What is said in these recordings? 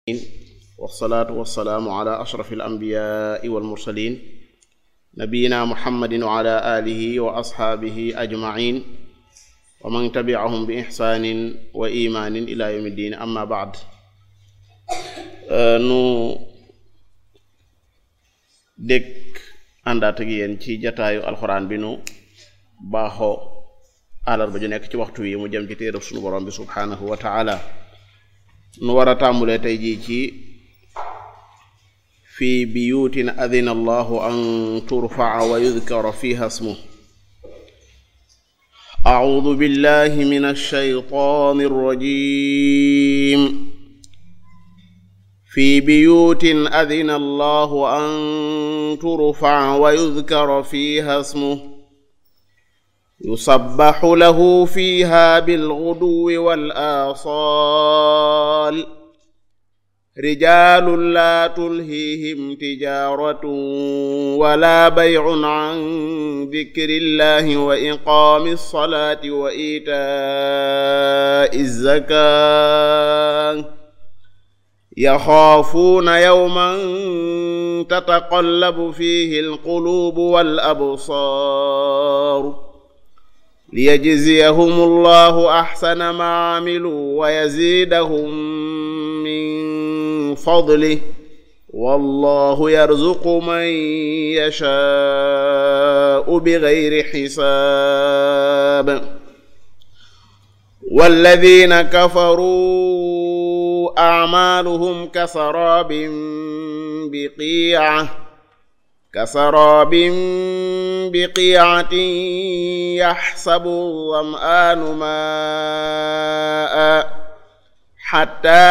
wasalaatu wasalaamu ala ashraf alambiyaai walmursalin nabiyina muhammadin wa ala alihi wa asxaabihi ajmain wa man tabiahum bi ixsaanin wa imaanin ila yawmi ddin amma baad nu dégg àndaat ak yéen ci jataayu alxuraan bi nu baaxoo àllarba ju nekk ci waxtu wi mu jëm ci téereb sunu borom bi subhaanahu wa taala nu war a tàmbulee tey jii ci fi biyuutin adina allahu an turfaa wa yudkara fiha ismu أعوذ بالله من الشيطان الرجيم في بيوت أذن الله أن ترفع ويذكر فيها اسمه يسبح له فيها بالغدو والآصال رجال لا تلهيهم تجارة ولا بيع عن ذكر الله وإقام الصلاة وإيتاء الزكاة يخافون يوما تتقلب فيه القلوب والأبصار ليجزيهم الله أحسن ما عملوا ويزيدهم من فضله والله يرزق من يشاء بغير حساب والذين كفروا أعمالهم كسراب بقيعة كسراب بقيعة يحسب الظمآن ماءً حتى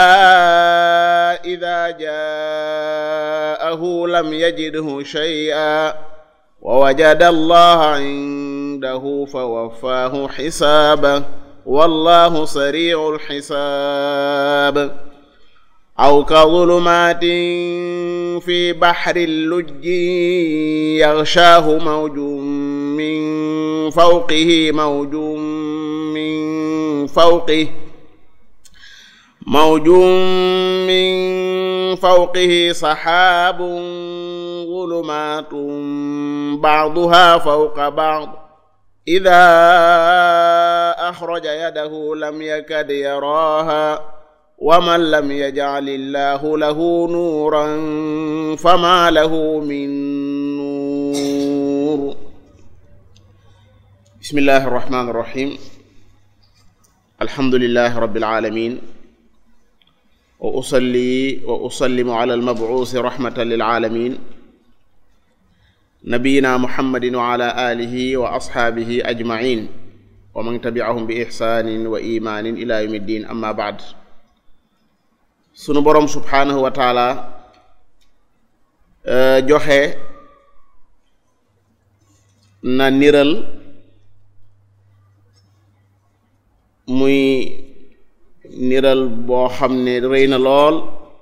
إذا جاءه لم يجده شيئا ووجد الله عنده فوفاه حسابه والله سريع الحساب أو كظلمات في بحر اللج يغشاه موج من فوقه موج من فوقه موج من فوقه سحاب ظلمات بعضها فوق بعض إذا أخرج يده لم يكد يراها ومن لم يجعل الله له نورا فما له من نور بسم الله الرحمن الرحيم الحمد لله رب العالمين وأصلي وأسلم على المبعوث رحمة للعالمين نبينا محمد وعلى آله وأصحابه أجمعين ومن تبعهم بإحسان وإيمان إلى يوم الدين أما بعد sunu boroom subhaanahu wa taala joxe na niral muy niral boo xam ne rëy na lool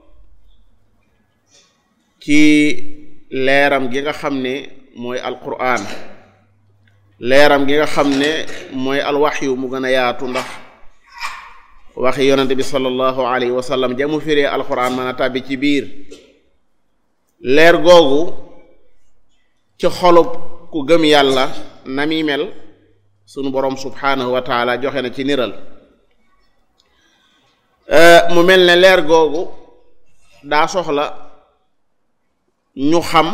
ci leeram gi nga xam ne mooy alquran leeram gi nga xam ne mooy alwaxyu mu gën a yaatu ndax waxi yonente bi sallallahu alayhi wa sallam jamu firee alquran mën a tàbbi ci biir leer googu ci xolub ku gëm yàlla na muy mel sunu boroom subhaanahu wa taala joxe na ci niral mu mel ne leer googu daa soxla ñu xam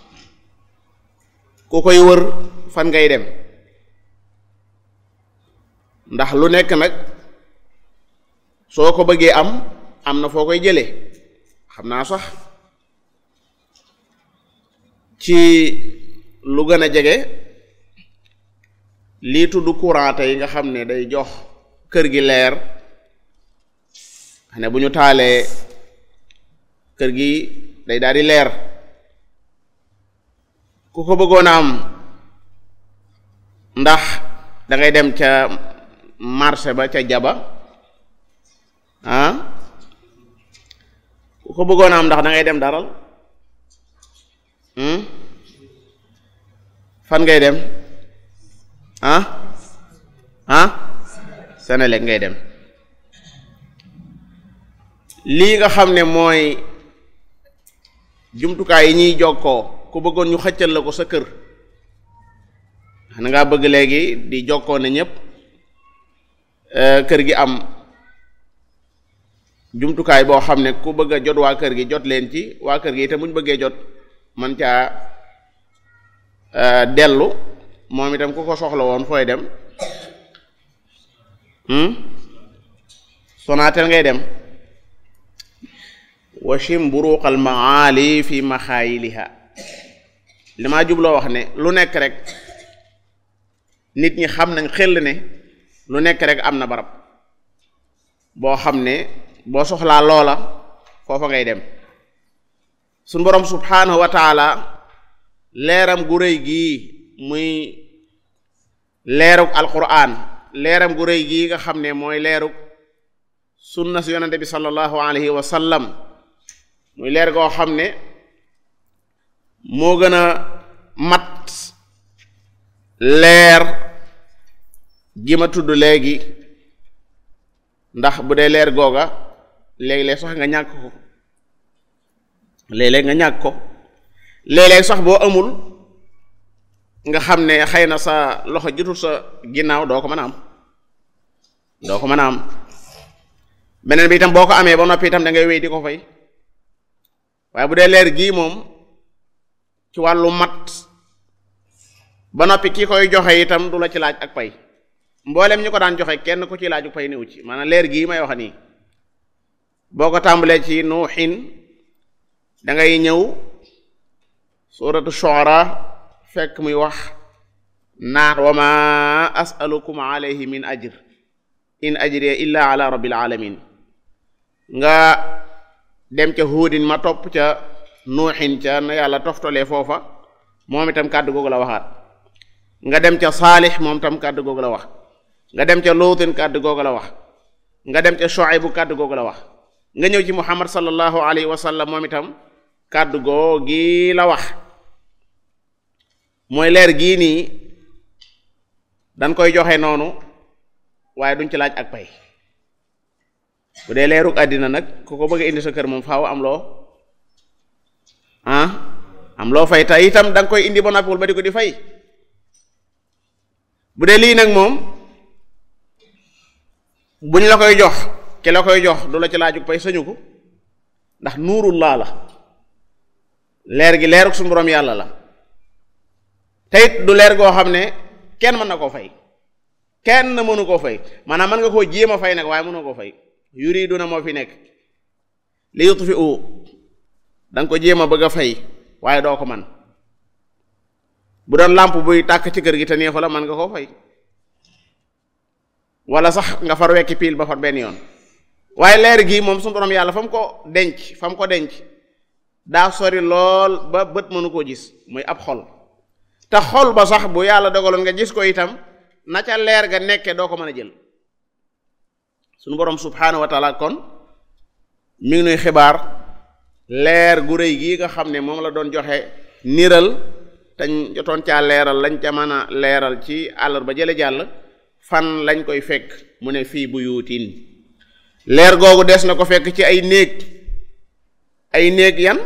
ku koy wër fan ngay dem ndax lu nekk nag soo ko bëggee am am na foo koy jëlee xam naa sax ci lu gën a jege lii tudd courant yi nga xam ne day jox kër gi leer ne bu ñu taalee kër gi day daal di leer ku ko bëggoon a am ndax da ngay dem ca marché ba ca jaba ah ku ko bëggoon a am ndax da ngay dem daral fan ngay dem ah ah Senelec ngay dem lii nga xam ne mooy jumtukaay yi ñuy jokkoo ku bëggoon ñu xëccal la ko sa kër xana ngaa bëgg léegi di jokkoo ne ñépp kër gi am jumtukaay boo xam ne ku bëgg a jot waa kër gi jot leen ci waa kër gi te muñ bëggee jot man caa dellu moom itam ku ko soxla woon fooy dem Sonatel ngay dem washim buruqal maali fi maxaayiliha li maa jubloo wax ne lu nekk rek nit ñi xam nañ xel ne lu nekk rek am na barab boo xam ne boo soxlaa loola foofa ngay dem suñ boroom subhaanahu wa taala leeram gu rëy gii muy leerug alquran leeram gu rëy gii nga xam ne mooy leerug sunna si yonente bi sallallahu alayhi wa sallam muy leer goo xam ne moo gën a mat leer gi ma tudd léegi ndax bu dee leer googa léeg-léeg sax nga ñàkk ko léeg-léeg nga ñàkk ko léeg-léeg sax boo amul nga xam ne xëy na sa loxo jotul sa ginnaaw doo ko mën a am doo ko mën a am beneen bi itam boo ko amee ba noppi itam da ngay wéy di ko fay waaye bu dee leer gii moom ci wàllu mat ba noppi ki koy joxe itam du la ci laaj ak pay mboolem ñi ko daan joxe kenn ku ci laaju pay néew ci maanaam leer gii may wax nii boo ko tàmbalee ci nuuxin da ngay ñëw suratu shu'ara fekk muy wax naan wa ma as'alukum alayhi min ajr in ajriya illa ala rabbil alamin nga dem ca huudin ma topp ca nuuxin ca na yàlla toftalee foofa moom itam kàddu googu la waxaat nga dem ca saalix moom itam kàddu googu la wax nga dem ca luutin kàddu googu la wax nga dem ca shuaybu kàddu googu la wax nga ñëw ci muhammad sallallahu alayhi wa sallam moom itam kàddu googi la wax mooy leer gii nii dañ koy joxe noonu waaye duñ ci laaj ak pay bu dee leerug àddina nag ku ko bëgg indi sa kër moom faaw am loo ah am loo fay te itam da nga koy indi ba noppiwul ba di ko di fay bu dee lii nag moom buñ la koy jox ki la koy jox du la ci laajug pay sañu ko ndax nuurullah la leer gi leerug suñu borom yàlla la te it du leer goo xam ne kenn mën na koo fay kenn mënu koo fay maanaam mën nga koo jéem a fay nag waaye mënu koo fay yuriduna moo fi nekk li yutfi'u da nga ko jéem a bëgg a fay waaye doo ko man bu doon làmp buy tàkk ci kër gi te neexu la mën nga koo fay wala sax nga far wekki piil ba far benn yoon waaye leer gi moom suñu borom yàlla fa mu ko denc fa mu ko denc daa sori lool ba bët mënu koo gis muy ab xol te xol ba sax bu yàlla dogaloon nga gis ko itam na ca leer ga nekke doo ko mën a jël suñu borom subhaanahu wa taala kon mi ngi nuy xibaar leer gu rëy gii nga xam ne moom la doon joxe niral te jotoon caa leeral lañ ca mën a leeral ci àllar ba jële jàll fan lañ koy fekk mu ne fii bu yuutiin leer googu des na ko fekk ci ay néeg ay néeg yan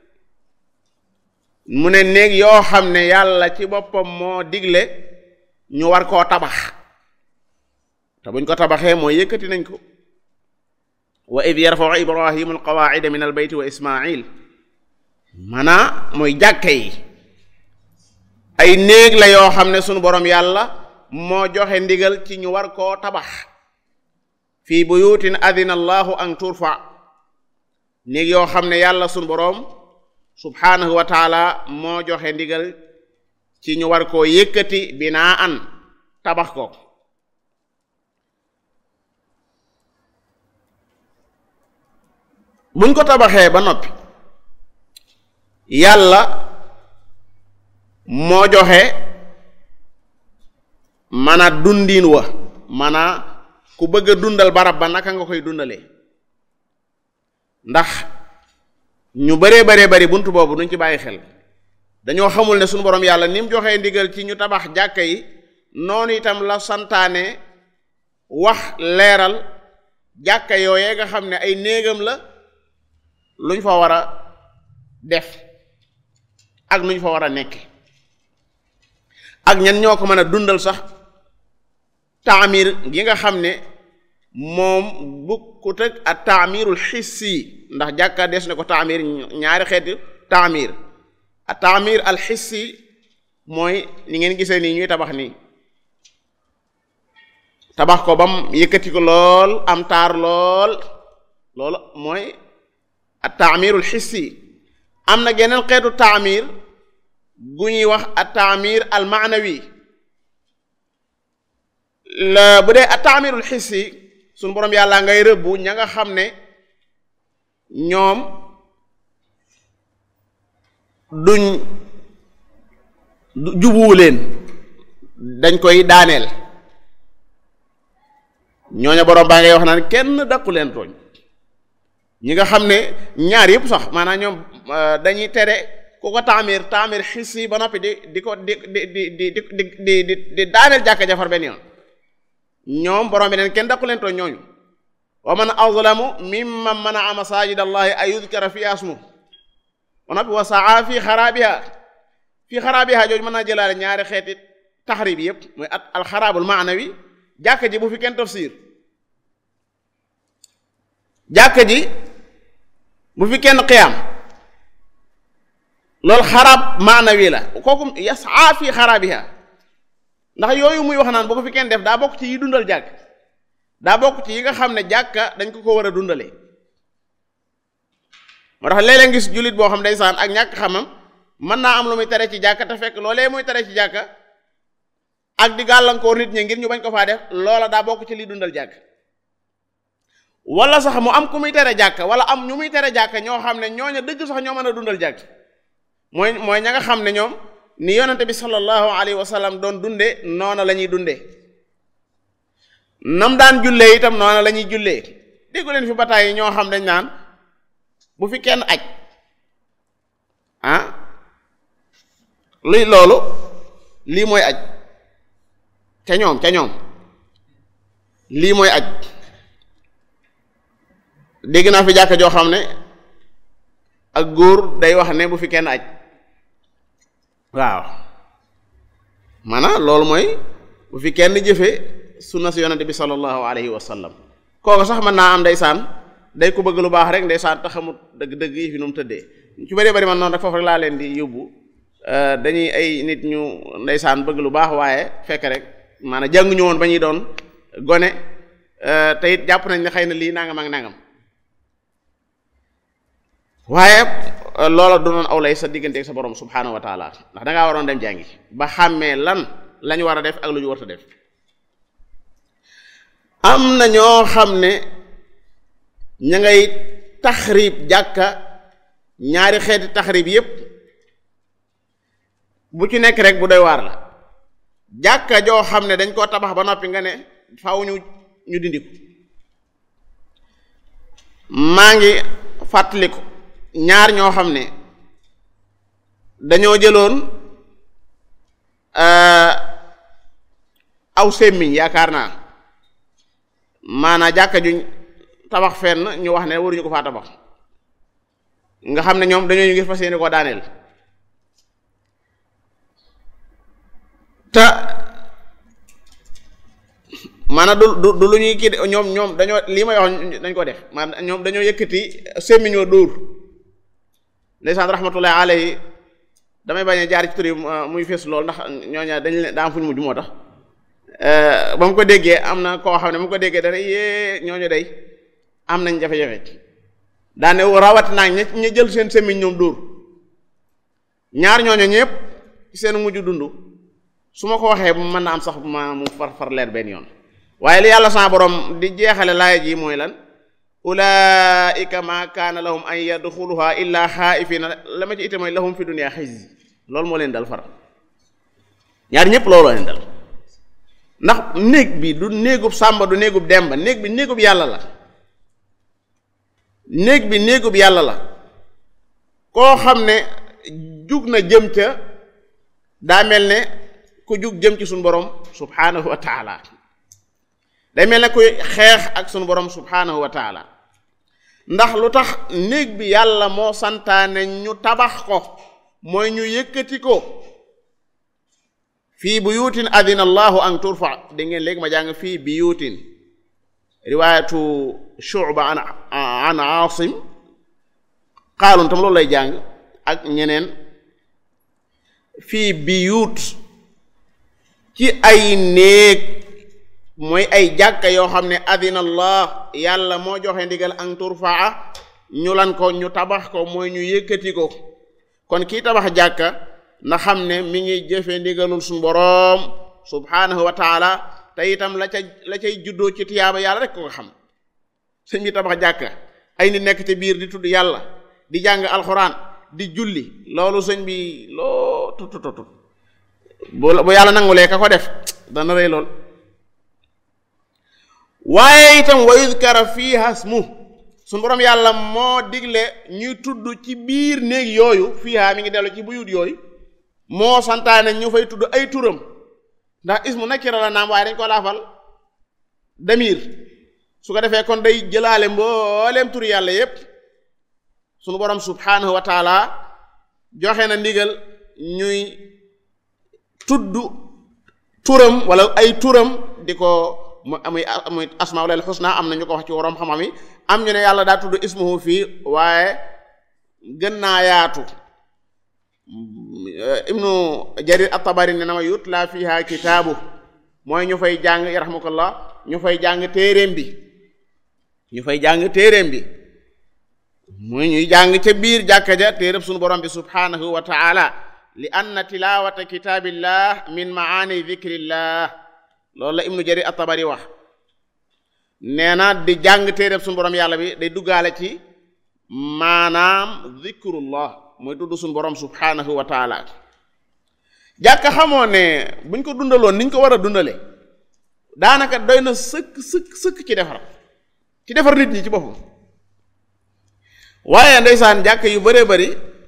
mu ne néeg yoo xam ne yàlla ci boppam moo digle ñu war koo tabax te buñ ko tabaxee mooy yëkkati nañ ko wa id yarfau ibrahimu alqawaida min albeyti wa ismail maanaa mooy jàkke yi ay néeg la yoo xam ne sunu borom yàlla moo joxe ndigal ci ñu war koo tabax fii buyutin adina allahu an turfa néeg yoo xam ne yàlla sunu boroom subhaanahu wa taala moo joxe ndigal ci ñu war koo yëkkati binaa an tabax ko buñ ko tabaxee ba noppi yàlla moo joxe mana dundiin wa mana ku bëgg a dundal barab ba naka nga koy dundalee ndax ñu baree baree bari bunt boobu duñ ci bàyyi xel dañoo xamul ne suñu borom yàlla ni mu joxee ndigal ci ñu tabax jàkka yi noonu itam la santaane wax leeral jàkka yooyee nga xam ne ay néegam la lu ñu fa war a def ak nu ñu fa war a nekk ak ñan ñoo ko mën a dundal sax taamir gi nga xam ne moom bukkut ak at taamirul xissi ndax jàkka des ne ko taamir ñaari xeeti taamir at taamir al xissi mooy li ngeen gisee nii ñuy tabax nii tabax ko bam yëkkati ko lool am taar lool loolu mooy at taamirul xissi am na geneen xeetu taamir gu ñuy wax at taamir al maanawi la bu dee at taamirul xissi suñu borom yàlla ngay rëbbu ña nga xam ne ñoom duñ jubuwu leen dañ koy daaneel ñooña borom baa ngay wax naan kenn daqu leen tooñ ñi nga xam ne ñaar yëpp sax maanaam ñoom dañuy tere ku ko taamir taamir xissi ba noppi di di ko di di di di di di di di daaneel jàkka jafar benn yoon ñoom borom bi neen kenn daqu leen tooñ ñooñu wa man azlamu mimman manaa masajid allahi ay yudkara fi asmu ba noppi wa saa fi xaraabiha fi xaraabiha jooju mën naa jëlaale ñaari xeeti taxrib yëpp mooy at alxaraabul maanawi jàkka ji bu fi kenn tafsir jàkka ji bu fi kenn qiyaam loolu xaraab maanawi la kooku yasaa fi xaraabiha ndax yooyu muy wax naan bu ko fi kenn def daa bokk ci yi dundal jàkk daa bokk ci yi nga xam ne jàkka dañ ko ko war a dundalee moo tax léeg-léeg ngis jullit boo xam ndeysaan ak ñàkk xamam mën naa am lu muy tere ci jàkka te fekk loolee muy tere ci jàkka ak di gàllankoor nit ñi ngir ñu bañ ko faa def loola daa bokk ci liy dundal jàkk wala sax mu am ku muy tere jàkka wala am ñu muy tere jàkka ñoo xam ne ñooña dëgg sax ñoo mën a dundal jàkk mooy mooy ña nga xam ne ñoom ni yonente bi sallallahu alayhi wa sallam doon dunde noona la ñuy dunde nam daan jullee itam noona la ñuy jullee déggu leen fi bataay yi ñoo xam dañ naan bu fi kenn aj ah luy loolu lii mooy aj ca ñoom ca ñoom lii mooy aj dégg naa fi jàkka joo xam ne ak góor day wax ne bu fi kenn aj waaw maanaam loolu mooy bu fi kenn jëfe sunna si yonente bi sallallahu alayhi wa sallam kooku sax mën naa am ndeysaan day ko bëgg lu baax rek ndeysaan te xamut dëgg-dëgg yi fi nu mu tëddee ci bëree bëri man noonu rek foofu rek laa leen di yóbbu dañuy ay nit ñu ndeysaan bëgg lu baax waaye fekk rek maanaam jànguñu woon ba ñuy doon gone te it jàpp nañ ne xëy na lii nangam ak nangam waaye loola du doon aw lay sa diggante ak sa borom subhaanahu wa taala ndax dangaa waroon dem jàngi ba xàmmee lan lañu war a def ak lu ñu war a def am na ñoo xam ne ña ngay taxrib jàkka ñaari xeeti taxrib yépp bu ci nekk rek bu doy waar la jàkka joo xam ne dañ koo tabax ba noppi nga ne faaw ñu ñu dindi ko maa ngi fàttaliku ñaar ñoo xam ne dañoo jëloon aw semmiñ yaakaar naa maanaa jàkka juñ tabax fenn ñu wax ne waruñu ko faa tabax nga xam ne ñoom dañoo ñu ngir fas yéene koo daaneel te maanaam du du du lu ñuy kii ñoom ñoom dañoo lii may wax dañ ko def maanaam ñoom dañoo yëkkati semmiñoo dóor ndeysaan rahmatullahi alayhi damay bañ a jaar ci tur yi muy fees lool ndax ñooña dañ leen daa am fu ñu mujj moo tax ba mu ko déggee am na koo xam ne mu ko déggee dana yée ñooñu day am nañ jafe-jafe daane rawat naa ña ña jël seen semmiñ ñoom dóor ñaar ñooñu ñëpp seen mujj dund su ma ko waxee mën na am sax ma mu far far leer benn yoon waaye li yàlla sa borom di jeexale laaya ji mooy lan ulaika ma kaana lahum an yadxuluha illa xaaifina la ma ci ite mooy lahum fi dunya xizy loolu moo leen dal far ñaar ñëpp looloo leen dal ndax néeg bi du néegub sàmba du néegub demba néeg bi néegub yàlla la néeg bi néegub yàlla la koo xam ne jug na jëm ca daa mel ne ku jug jëm ci suñu borom subhanahu wa taala day mel ne kuy xeex ak suñu borom subhanahu wa taala ndax lu tax néeg bi yàlla moo santaane ñu tabax ko mooy ñu yëkkati ko fii buyutin adina allahu an turfa da ngeen léegi ma jàng fii buyutin riwaayatu shuba an an asim xaalun tam loolu lay jàng ak ñeneen fii biyut ci ay néeg mooy ay jàkka yoo xam ne adina allah yàlla moo joxe ndigal an turfaa ñu lan ko ñu tabax ko mooy ñu yëkkati ko kon kii tabax jàkka na xam ne mi ngi jëfe ndigalul suñu boroom subhanahu wa taala te itam la ca la cay juddoo ci tiyaaba yàlla rek ko nga xam sëñ bi tabax jàkka ay nit nekk ci biir di tudd yàlla di jàng alxuraan di julli loolu sëñ bi loo tut tut tut bu yàlla nangulee ka ko def dana rëy lool waaye itam wa yuzkara fiiha ismu suñu borom yàlla moo digle ñuy tudd ci biir néeg yooyu fiiha mi ngi dellu ci buyut yooyu moo santaane ñu fay tudd ay turam ndax ismu nakira la naam waaye dañ ko laafal damir su ko defee kon day jëlaale mbooleem tur yàlla yépp sunu borom subhanahu wa taala joxe na ndigal ñuy tudd turam wala ay turam di ko mu amuy amuy asmaa wala xusna am na ñu ko wax ci waroom xam-xam yi am ñu ne yàlla daa tudd ismuhu fii waaye gën naa yaatu ibnu jarir at-tabari ne na ma yutla fiha kitaabu mooy ñu fay jàng yarhamukallah ñu fay jàng téeréem bi ñu fay jàng téeréem bi muy ñuy jàng ca biir jàkka ja téeréb sunu borom bi subhanahu wa taala li anna tilawata kitaabillah min maani dhikrillah loolu la ibnu jarir at-tabari wax nee na di jàng téeréb sunu borom yàlla bi day duggaale ci maanaam dhikrullah mooy tudd suñu borom subhanahu wa taala jàkka xamoo ne buñ ko dundaloon niñ ko war a dundale daanaka doy na sëkk sëkk sëkk ci defar ci defar nit ñi ci boppam waaye ndeysaan jàkk yu bëree bëri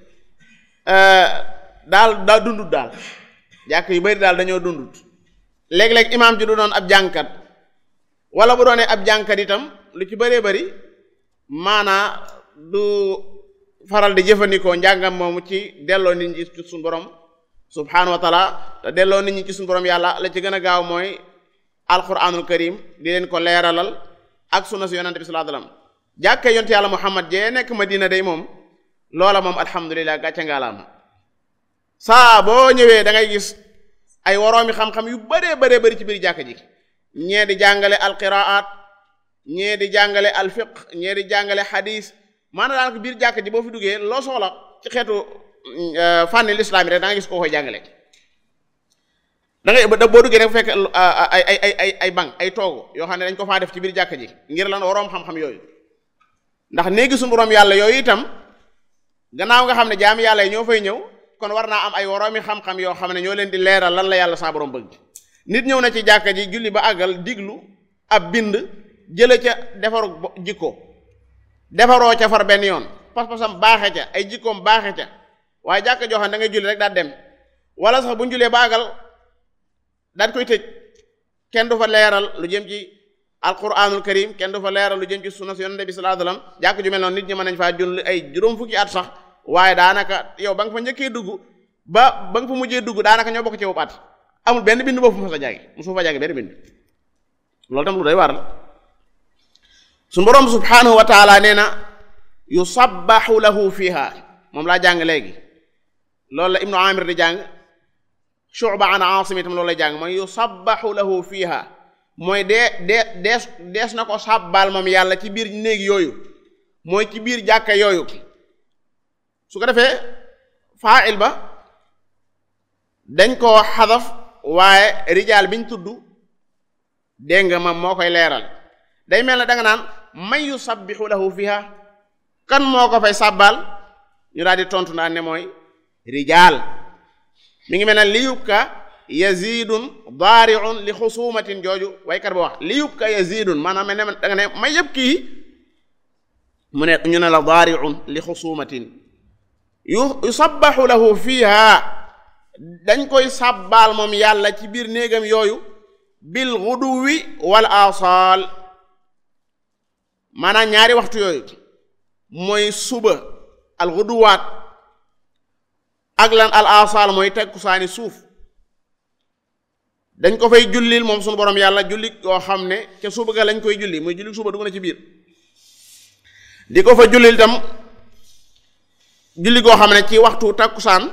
daal daa dundut daal jàkk yu bëri daal dañoo dundut léeg-léeg imaam ji du doon ab jànkat wala bu doonee ab jànkat itam lu ci bëree bëri maanaa du faral di jëfandikoo njàngam moomu ci delloo nit ñi ci suñu borom subhanahu wa taala te delloo nit ñi ci suñu borom yàlla la ci gën a gaaw mooy alquranul karim di leen ko leeralal ak sunna si yonante bi sallallahu alayhi wasallam jàkka yonte yàlla muhammad jee nekk madina day moom loola moom alhamdulilah gàcce ngaalaama saa boo ñëwee da ngay gis ay woroomi xam-xam yu bëree bëree bëri ci biir jàkka ji ñee di jàngale alqiraat ñee di jàngale alfiq ñee di jàngale hadis maanaam daanaka biir jàkka ji boo fi duggee loo soxla ci xeetu fànni lislaam yi rek da nga gis koo koy jàngale da ngay boo duggee rek fekk ay ay ay ay ay banc ay toogu yoo xam ne dañ ko faa def ci biir jàkka ji ngir lan waroom xam-xam yooyu ndax néegi suñu borom yàlla yooyu itam gannaaw nga xam ne jaami yàlla yi ñoo fay ñëw kon war naa am ay woroomi xam-xam yoo xam ne ñoo leen di leeral lan la yàlla saa borom bëgg nit ñëw na ci jàkka ji julli ba àggal diglu ab bind jële ca defaru jikko defaroo ca far benn yoon pas-pasam baaxe ca ay jikkoom baaxe ca waaye jàkka joo xam da ngay julli rek daal dem wala sax bu ñu jullee ba àggal daal koy tëj kenn du fa leeral lu jëm ci alquranul karim kenn du fa leeral lu jëm ci sunna yonent bi sallallahu alayhi wasallam jàkk ju mel noonu nit ñi mën nañ faa julli ay juróom fukki at sax waaye daanaka yow ba nga fa njëkkee dugg ba ba nga fa mujjee dugg daanaka ñoo bokk ci wu at amul benn bind boobu mu fa jàngi musu fa jàngi benn bind loolu tam lu doy war la suñu boroom subhanahu wa taala nee na yusabbahu lahu fiha moom laa jàng léegi loolu la ibnu amir di jàng shu'ba an asim itam loolu lay jàng mooy yusabbahu lahu fiha mooy dee dee dees dees na ko sàbbaal moom yàlla ci biir néeg yooyu mooy ci biir jàkka yooyu su ko defee fa'il ba dañ koo xadaf waaye rijaal biñ tudd dégg nga moom moo koy leeral day mel ne da nga naan man yusabbihu lahu fiha kan moo ko fay sàbbaal ñu daal di tontu naan ne mooy rijaal mi ngi mel ne li yubka yazidun daariun li xusumatin jooju waykat ba wax li yubka yazidun maanaam mel ne da nga ne may yëpp kii mu ne ñu ne la daariun li xusumatin yu yusabbahu lahu fiha dañ koy sàbbaal moom yàlla ci biir néegam yooyu bil guduwi wal asal maanaam ñaari waxtu yooyu mooy suba al xuduwaat ak lan al asal mooy tekkusaani suuf dañ ko fay jullil moom sunu borom yàlla julli yoo xam ne ca suba ga lañ koy julli muy julli suba dugg na ci biir di ko fa jullil tam julli goo xam ne ci waxtu takkusaan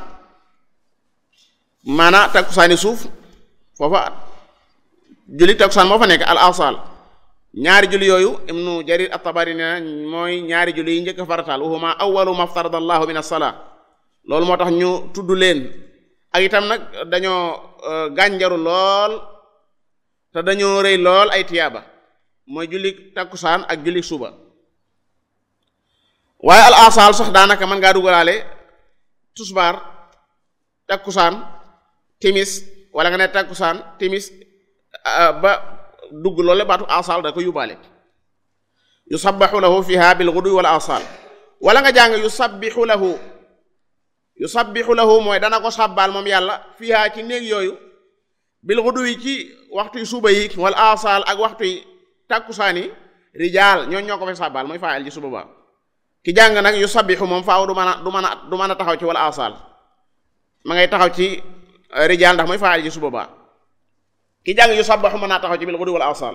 maanaa takkusaani suuf foofa julli takkusaan moo fa nekk al asal ñaari julli yooyu ibnu jarir at-tabari ne mooy ñaari julli yi njëkk farataal wahuma awwalu ma farada allahu min as-salaa loolu moo tax ñu tudd leen ak itam nag dañoo gànjaru lool te dañoo rëy lool ay tiyaaba mooy julli takkusaan ak julli suba waaye al asal sax daanaka mën ngaa dugalaale tusbaar takkusaan timis wala nga ne takkusaan timis ba dugg loole baatu asal da ko yóbbaale yusabbaxu lahu fiha bil ghudu wal asal wala nga jàng yusabbihu lahu yusabbihu lahu mooy dana ko sàbbaal moom yàlla fiha ci néeg yooyu bil ghudu yi ci waxtu yu suba yi wal asal ak waxtu yi takkusaan yi rijaal ñoo ñoo ko fay sàbbaal mooy faayal ci suba ba ki jàng nag yusabbihu moom faaw du mën a du mën a du mën a taxaw ci wal asal ma ngay taxaw ci rijaal ndax mooy faayal ci suba ba ki jàng yu sabbaxu mën naa taxaw ci bil ghudu wal asal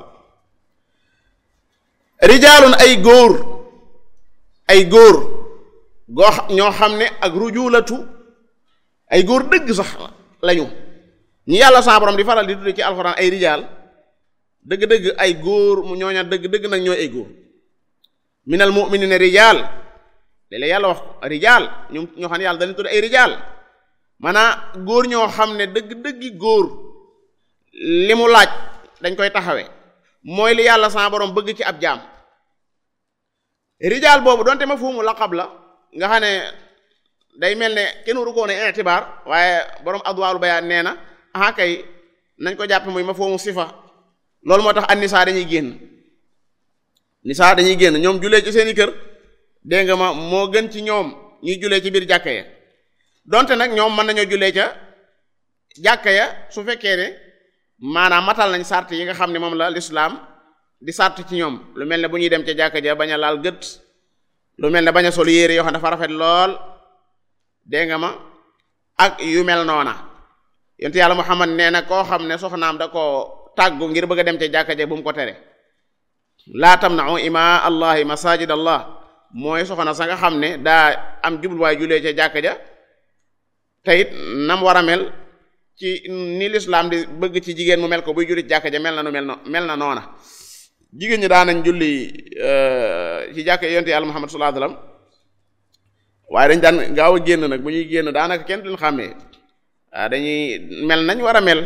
rijaalun ay góor ay góor goo ñoo xam ne ak rujulatu ay góor dëgg sax lañu ñi yàlla sa borom di faral di tudde ci alxuraan ay rijaal dëgg-dëgg ay góor mu ñooña dëgg-dëgg nag ñooy ay góor minal mu'minina rijaal léeg-léeg yàlla wax rijaal ñu ñoo xam ne yàlla dañu tudde ay rijaal maanaam góor ñoo xam ne dëgg-dëggi góor li mu laaj dañ koy taxawe mooy li yàlla sa borom bëgg ci ab jaam rijaal boobu donte ma fuumu laqab la nga xam ne day mel ne kenn waru koo ne itibaar waaye borom adwaalu bayaan nee na aha kay nañ ko jàpp muy ma fuumu sifa loolu moo tax an nisaa dañuy génn nisaa dañuy génn ñoom julee ci seeni kër dégg nga ma moo gën ci ñoom ñuy julee ci biir jàkka ya donte nag ñoom mën nañoo julee ca jàkka ya su fekkee ne maanaam matal nañ sart yi nga xam ne moom la lislaam di sart ci ñoom lu mel ne bu ñuy dem ca jàkka ja bañ a laal gët lu mel ne bañ a sol yére yoo xam dafa rafet lool dégg nga ma ak yu mel noona yonte yàlla Muhammad nee na koo xam ne soxnaam da koo tàggu ngir bëgg a dem ca jàkka ja bu mu ko tere laa tamna'u ima allahi masajid allah mooy soxna sa nga xam ne daa am jubluwaay julee ca jàkka ja te it nam war a mel ci ni lislaam di bëgg ci jigéen mu mel ko buy julli ci jàkka ja mel na nu mel na mel na noona jigéen ñi daanañ julli ci jàkka yonte yàlla Muhammad sallallahu alayhi wasallam waaye dañ daan gaaw a génn nag bu ñuy génn daanaka kenn duñ xàmmee waaw dañuy mel nañ war a mel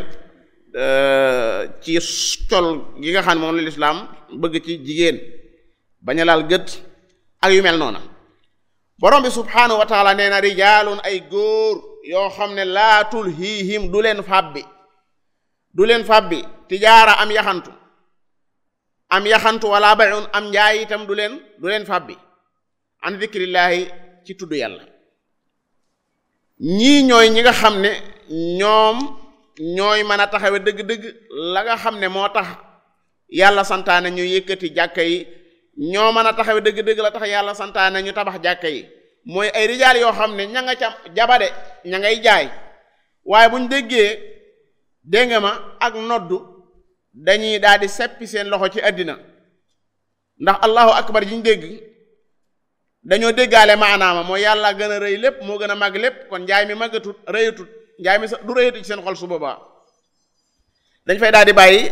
ci col gi nga xam ne moom la lislaam bëgg ci jigéen bañ a laal gët ak yu mel noona borom bi subhanahu wa taala nee na rijaalun ay góor yoo xam ne laa tulhiihim du leen fàbbi du leen fàbbi tijaara am yaxantu am yaxantu wala bayun am njaay itam du leen du leen fàbbi an dikrillaahi ci tudd yàlla ñii ñooy ñi nga xam ne ñoom ñooy mën a taxawe dëgg-dëgg la nga xam ne moo tax yàlla santaane ñu yëkkati jàkka yi ñoo mën a taxawe dëgg-dëgg la tax yàlla santaane ñu tabax jàkka yi mooy ay rijaal yoo xam ne ña nga ca jabade ña ngay jaay waaye bu ñu déggee dégg nga ma ak noddu dañuy daal di seppi seen loxo ci àddina ndax allahu akbar ji ñu dégg dañoo déggaale maanaama mooy yàlla gën a rëy lépp moo gën a màgg lépp kon njaay mi màggatut rëyatut njaay mi sax du rëyatu ci seen xol su boobaa dañ fay daal di bàyyi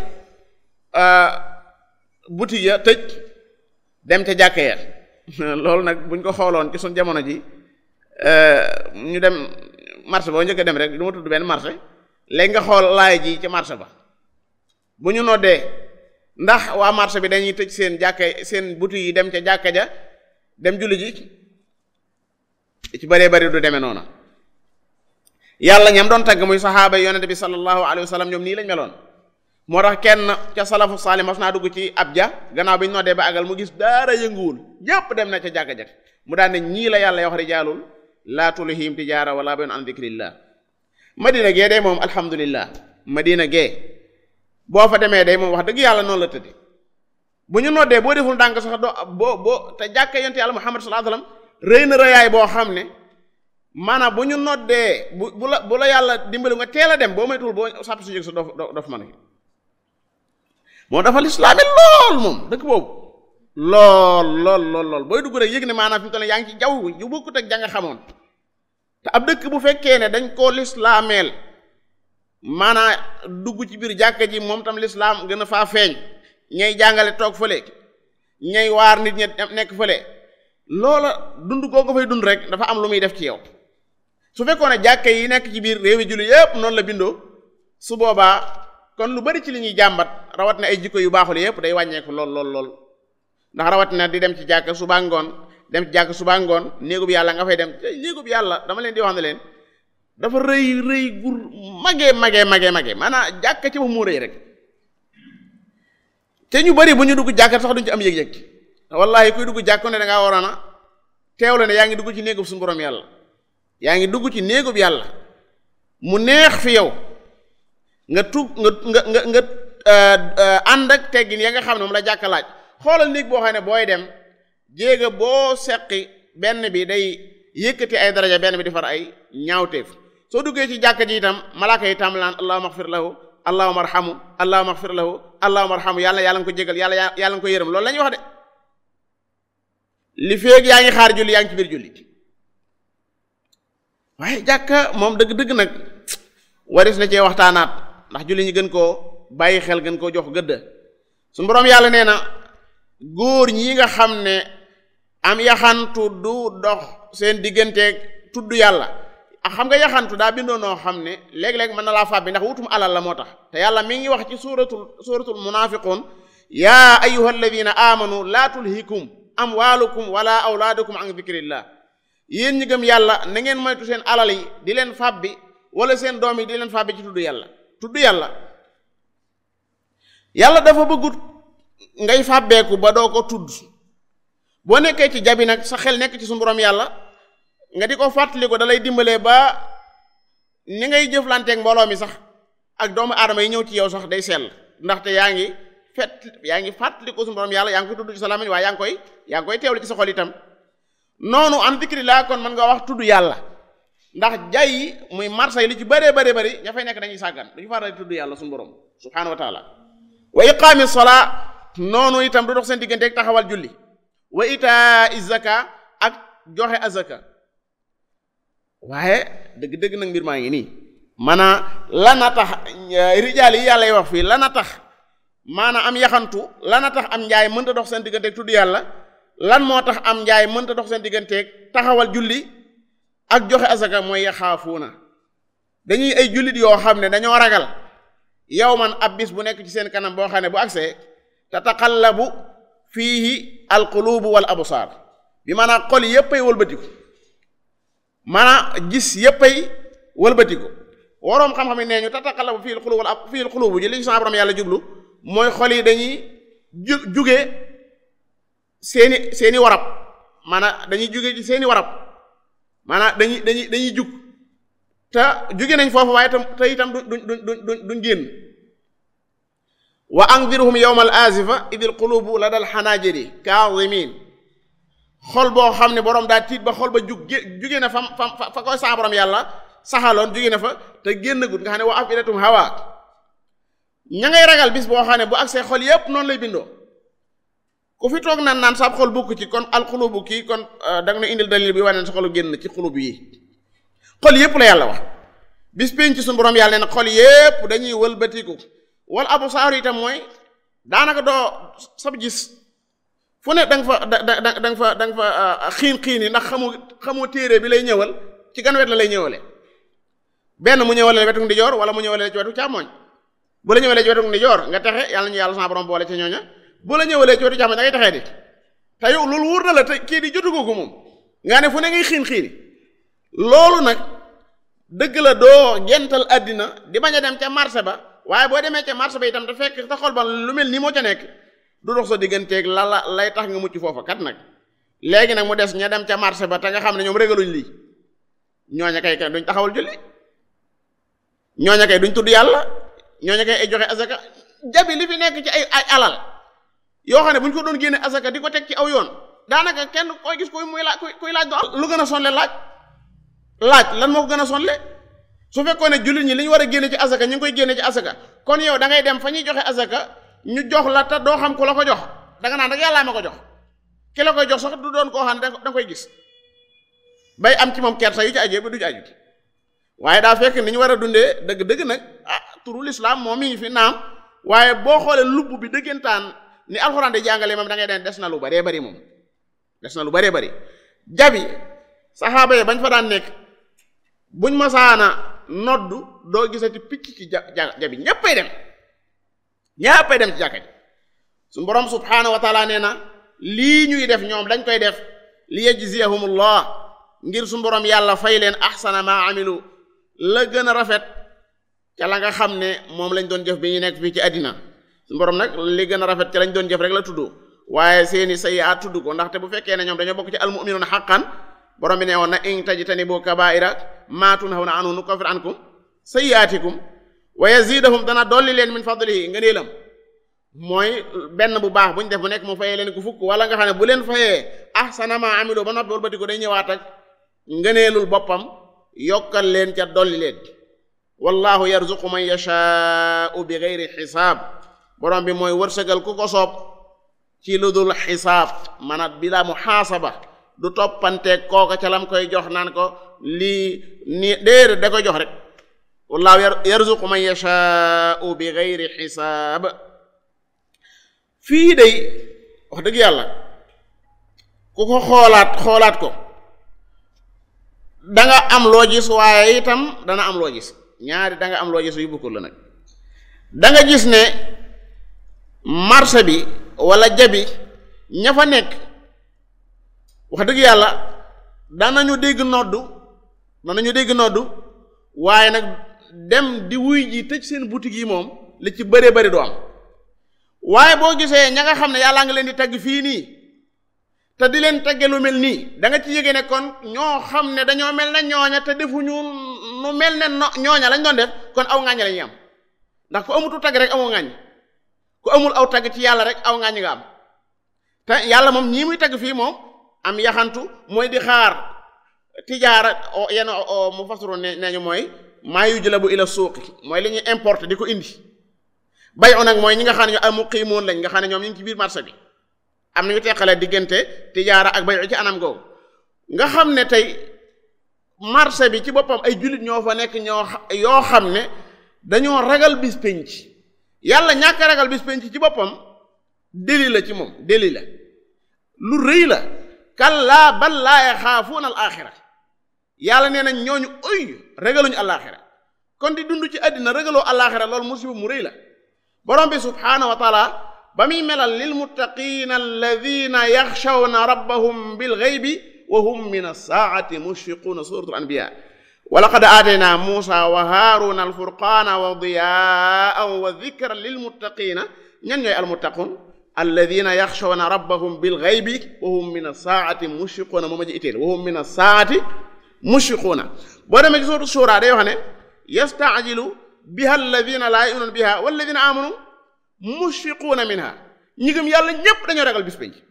boutique ya tëj dem ca jàkke ya loolu nag buñ ko xooloon ci suñ jamono ji ñu dem marché boo njëkk a dem rek du ma tudd benn marché léegi nga xool laay ji ci marché ba bu ñu noddee ndax waa marché bi dañuy tëj seen jàkke seen boutique yi dem ca jàkka ja dem julli ji ci bëree bëri du demee noonu yàlla ñam doon tagg muy saxaaba yi yonente bi sallallahu alayhi wa sallam ñoom nii lañ meloon moo tax kenn ca salafu saali mas naa dugg ci ab ja gannaaw bi ñu noddee ba àggal mu gis daara yënguwul ñépp dem na ca jàkka ja mu daan ne ñii la yàlla wax rijaalul laa tulhihim tijaara wala bayun an dikrillah madina gee day moom alhamdulillah madina gee boo fa demee day moom wax dëgg yàlla noonu la tëdde bu ñu noddee boo deful ndànk sax doo boo boo te jàkka yonte yàlla Muhammad sallallahu alayhi wasallam rëy na rëyaay boo xam ne maanaam bu ñu noddee bu bu la bu la yàlla dimbali nga teel a dem boo moytuwul boo sàpp si jóg sa dof dof mën a moo dafa lislaami lool moom dëkk boobu lool lool lool lool booy dugg rek yëg ne maanaam fi mu toll yaa ngi ci jaww yu bokkut ak janga xamoon te ab dëkk bu fekkee ne dañ koo lislaameel maanaam dugg ci biir jàkka ji moom tam lislaam gën a faa feeñ ñay jàngale toog fële ñay waar nit ñi nekk fële loola dund koo ko fay dund rek dafa am lu muy def ci yow su fekkoon ne jàkka yi nekk ci biir réewi julli yépp noonu la bindoo su boobaa kon lu bari ci li ñuy jàmbat rawat na ay jikko yu baaxul yépp day wàññeeku lool lool lool ndax rawat na di dem ci jàkk suba ngoon dem ci jàkk suba ngoon néegub yàlla nga fay dem néegub yàlla dama leen di wax ne leen dafa rëy rëy gur magee magee magee magee maanaam jàkk ci ba moo rëy rek te ñu bari bu ñu dugg jàkk sax duñ ci am yëg-yëg wallahi kuy dugg jàkk ne da ngaa waroon a teewle ne yaa ngi dugg ci néegub suñu borom yàlla yaa ngi dugg ci néegub yàlla mu neex fi yow nga tug nga nga nga nga ànd ak teggin ya nga xam ne moom la jàkka laaj xoolal néeg boo xam ne booy dem jéega boo seqi benn bi day yëkkati ay daraja benn bi di far ay ñaawteef soo duggee ci jàkka ji itam malaaka yi tàmbalaan allahumma axfir lahu allahumma arhamu allahumma axfir lahu allahumma arhamu yàlla yàlla nga ko jégal yàlla yàlla nga ko yërëm loolu la ñuy wax de li feeg yaa ngi xaar julli yaa ngi ci biir julli waaye jàkka moom dëgg-dëgg nag waris na cee waxtaanaat ndax julli ñi gën koo bàyyi xel gën koo jox gëdd su boroom yàlla nee na góor ñi nga xam ne am yaxantu du dox seen digganteeg tudd yàlla ak xam nga yaxantu daa bindoo noo xam ne léeg-léeg mën na laa fàbbi ndax wutum alal la moo tax te yàlla mi ngi wax ci suuratul suuratul munaafiqun yaa ayyuha alladina amanu laa tulhikum amwaalukum wala awlaadukum an dikrillah yéen ñi gëm yàlla na ngeen moytu seen alal yi di leen fàbbi wala seen doom yi di leen fàbbi ci tudd yàlla tudd yàlla yàlla dafa bëggut ngay fàbbeeku ba doo ko tudd boo nekkee ci jabi nag sa xel nekk ci suñu borom yàlla nga di ko fàttali ko da lay dimbalee ba ni ngay jëflanteeg mbooloo mi sax ak doomu aadama yi ñëw ci yow sax day sell ndaxte yaa ngi fet yaa ngi fàttali ko suñu borom yàlla yaa ngi koy tudd ci sa làmmiñ waaye yaa ngi koy yaa ngi koy teewlu ci sa xol itam noonu an dikri laa kon mën nga wax tudd yàlla ndax jay yi muy marsa yi li ci bëree bëri bëri ña fay nekk dañuy sàggan duñu faral di tudd yàlla suñu borom subhaanahu wa taala wa iqaami salaa noonu itam du dox seen diggante ak taxawal julli wa itaa izaka ak joxe azaka waaye dëgg-dëgg nag mbir maa ngi nii maanaam lana tax rijaal yi yàlla wax fii lana tax maanaam am yaxantu lana tax am njaay mënta dox seen diggante ak tudd yàlla lan moo tax am njaay mënta dox seen digganteeg taxawal julli ak joxe azaka mooy yaxaafuuna dañuy ay jullit yoo xam ne dañoo ragal yow man ab bis bu nekk ci seen kanam boo xam ne bu agsee tataqallabu fiihi alqulubu wal absaar bi maanaam xol yépp ay wëlbatiku maanaam gis yépp ay wëlbatiku waroom xam-xam yi nee ñu tataqallabu fiihi alqulubu wal fiihi alqulubu ji li sa borom yàlla jublu mooy xol yi dañuy ju juge seeni seeni warab maanaam dañuy juge ci seeni warab maanaam dañuy dañuy dañuy jug te juge nañ foofu waaye tam te itam du du du du duñ génn wa andirhum yawma al azifa idil qulubu la dal xanaajiri kaadimin xol boo xam ne boroom daa tiit ba xol ba jug juge na fam fam fa koy saa borom yàlla saxaloon juge na fa te génn gut nga xam ne wa afidatum hawa ña ngay ragal bis boo xam ne bu agsee xol yépp noonu lay bindoo ku fi toog naan naan saab xol bukk ci kon alxulubu kii kon da nga na indil dalil bi wane sa xolu génn ci xulub yi xol yépp la yàlla wax bis pénc ci suñu borom yàlla nee na xol yépp dañuy wëlbatiku wal abu saaru itam mooy daanaka doo sab gis fu ne da nga fa da da da nga fa da nga fa xiin xiin yi ndax xamu xamoo téere bi lay ñëwal ci gan wet la lay ñëwale benn mu ñëwale wetu ndijoor wala mu ñëwale ci wetu càmmooñ bu la ñëwalee ci wetu ndijoor nga texe yàlla ñu yàlla sama borom boole ca ñooña bu la ñëwalee ci wetu càmmooñ da ngay texee di te yow loolu wóor na la te kii di jotu ko ko moom nga ne fu ne ngay xiin xiini loolu nag dëgg la doo gental àddina di bañ a dem ca marché ba waaye boo demee ca marché ba itam te fekk sa xol ba lu mel nii moo ca nekk du dox sa digganteeg la la lay tax nga mucc foofa kat nag léegi nag mu des ña dem ca marché ba te nga xam ne ñoom régaluñ lii ñooña kay kay duñ taxawal julli ñooña kay duñ tudd yàlla ñooña kay ay joxe azaka jabi li fi nekk ci ay ay alal yoo xam ne bu ñu ko doon génne asaka di ko teg ci aw yoon daanaka kenn koy gis koy muy laaj koy laaj do lu gën a sonle laaj laaj lan moo ko gën a sonle su fekkoon ne jullit ñi li ñu war a génne ci asaka ñu ngi koy génne ci asaka kon yow da ngay dem fa ñuy joxe asaka ñu jox la te doo xam ku la ko jox danga naan rek yàllaa ma ko jox ki la koy jox sax du doon koo xam ne da nga koy gis bay am ci moom kersa yu ci ajee ba du ci aju waaye daa fekk ni ñu war a dundee dëgg-dëgg nag ah turu lislaam moom mi ngi fi naam waaye boo xoolee lubb bi dëggantaan ni alxuraan di jàngale moom da ngay den des na lu baree bari moom des na lu baree bari jabi saxaaba yi bañ fa daan nekk buñ masaana noddu doo gisati picc ci ja jabi ñéppay dem ñéppay dem ci jàkka ji suñu borom subhaanahu wa taala nee na lii ñuy def ñoom dañ koy def li yajziyahumullah ngir suñu borom yàlla fay leen ahsana ma amilu la gën a rafet ca la nga xam ne moom lañ doon jëf bi ñu nekk fii ci àddina suñu borom nag li gën a rafet ca lañ doon jëf rek la tudd waaye seeni sayyi'aat tudd ko ndaxte bu fekkee ne ñoom dañoo bokk ci almu'minuuna haqqan borom bi ne woon na in tajtanibu kabaa'ira maa tunhawna anhu nukaffir ankum sayyi'aatikum wa yazidahum dana dolli leen min fadlihi ngëneelam mooy benn bu baax bu ñu def bu nekk mu fayee leen ku fukk wala nga xam ne bu leen fayee ahsana ma amilu ba noppi wëlbati ko day ñëwaat ak ngëneelul boppam yokkal leen ca dolli leen wallahu yarzuqu man yashaa'u bi geyri xisaab borom bi mooy wërsëgal ku ko soob ci lu dul xisaab maanaam bila muhaasaba du toppanteeg kooka ca lam koy jox naan ko lii nii déedéet da koy jox rek wallahu yarzuqu man yashaa'u bi geyri xisaab fii day wax dëgg yàlla ku ko xoolaat xoolaat ko da nga am loo gis waaye itam dana am loo gis ñaari da nga am loo gis yu bukkul la nag da nga gis ne marché bi wala jabi ña fa nekk wax dëgg yàlla danañu dégg noddu danañu dégg noddu waaye nag dem di wuy ji tëj seen boutique yi moom li ci bëree bëri du am waaye boo gisee ña nga xam ne yàllaa nga leen di tagg fii nii te di leen tagge lu mel nii da nga ci yége ne kon ñoo xam ne dañoo mel ne ñooña te defuñu nu mel ne no ñooña lañ doon def kon aw ŋàññ la ñuy am ndax ku amutu tagg rek amoo ŋàññ ku amul aw tagg ci yàlla rek aw ŋàññ nga am te yàlla moom ñii muy tagg fii moom am yaxantu mooy di xaar tijaara yenn mu fasiru ne neñu mooy maa yujlabu ila suuqi mooy li ñuy importer di ko indi bay o nag mooy ñi nga xam ne ñu muqiimoon lañ nga xam ne ñoom ñu ngi ci biir marché bi am na ñu teqale diggante tijaara ak bay ci anam googu nga xam ne tey marché bi ci boppam ay jullit ñoo fa nekk ñoo yoo xam ne dañoo ragal bis penc yàlla ñàkk ragal bis penc ci boppam déli la ci moom déli la lu rëy la kallaa bal laa yaxaafuuna al axira yàlla nee nañ ñooñu oy ragaluñu alaxira kon di dund ci àddina ragaloo alaxira loolu musiba mu rëy la borom bi subhaanahu wa taala ba muy melal lil muttaqina alladina yaxshawna rabbahum bil ghaybi wa hum min as-saa'ati mushfiquuna suratul anbiya wa laqad aatayna muusa wa haaruna alfurqaana wa diyaa'an wa dhikran lil muttaqina ñan ñooy almuttaqun alladina yaxshawna rabbahum bil ghaybi wa hum min as-saa'ati mushfiquuna mooma ji itteel wa hum min as-saa'ati mushfiquuna boo demee ci suuratu Shuura day wax ne yasta'jilu biha alladina laa yu'minuuna biha walladina amanu mushfiquuna minha ñi gëm yàlla ñépp dañoo ragal bis penc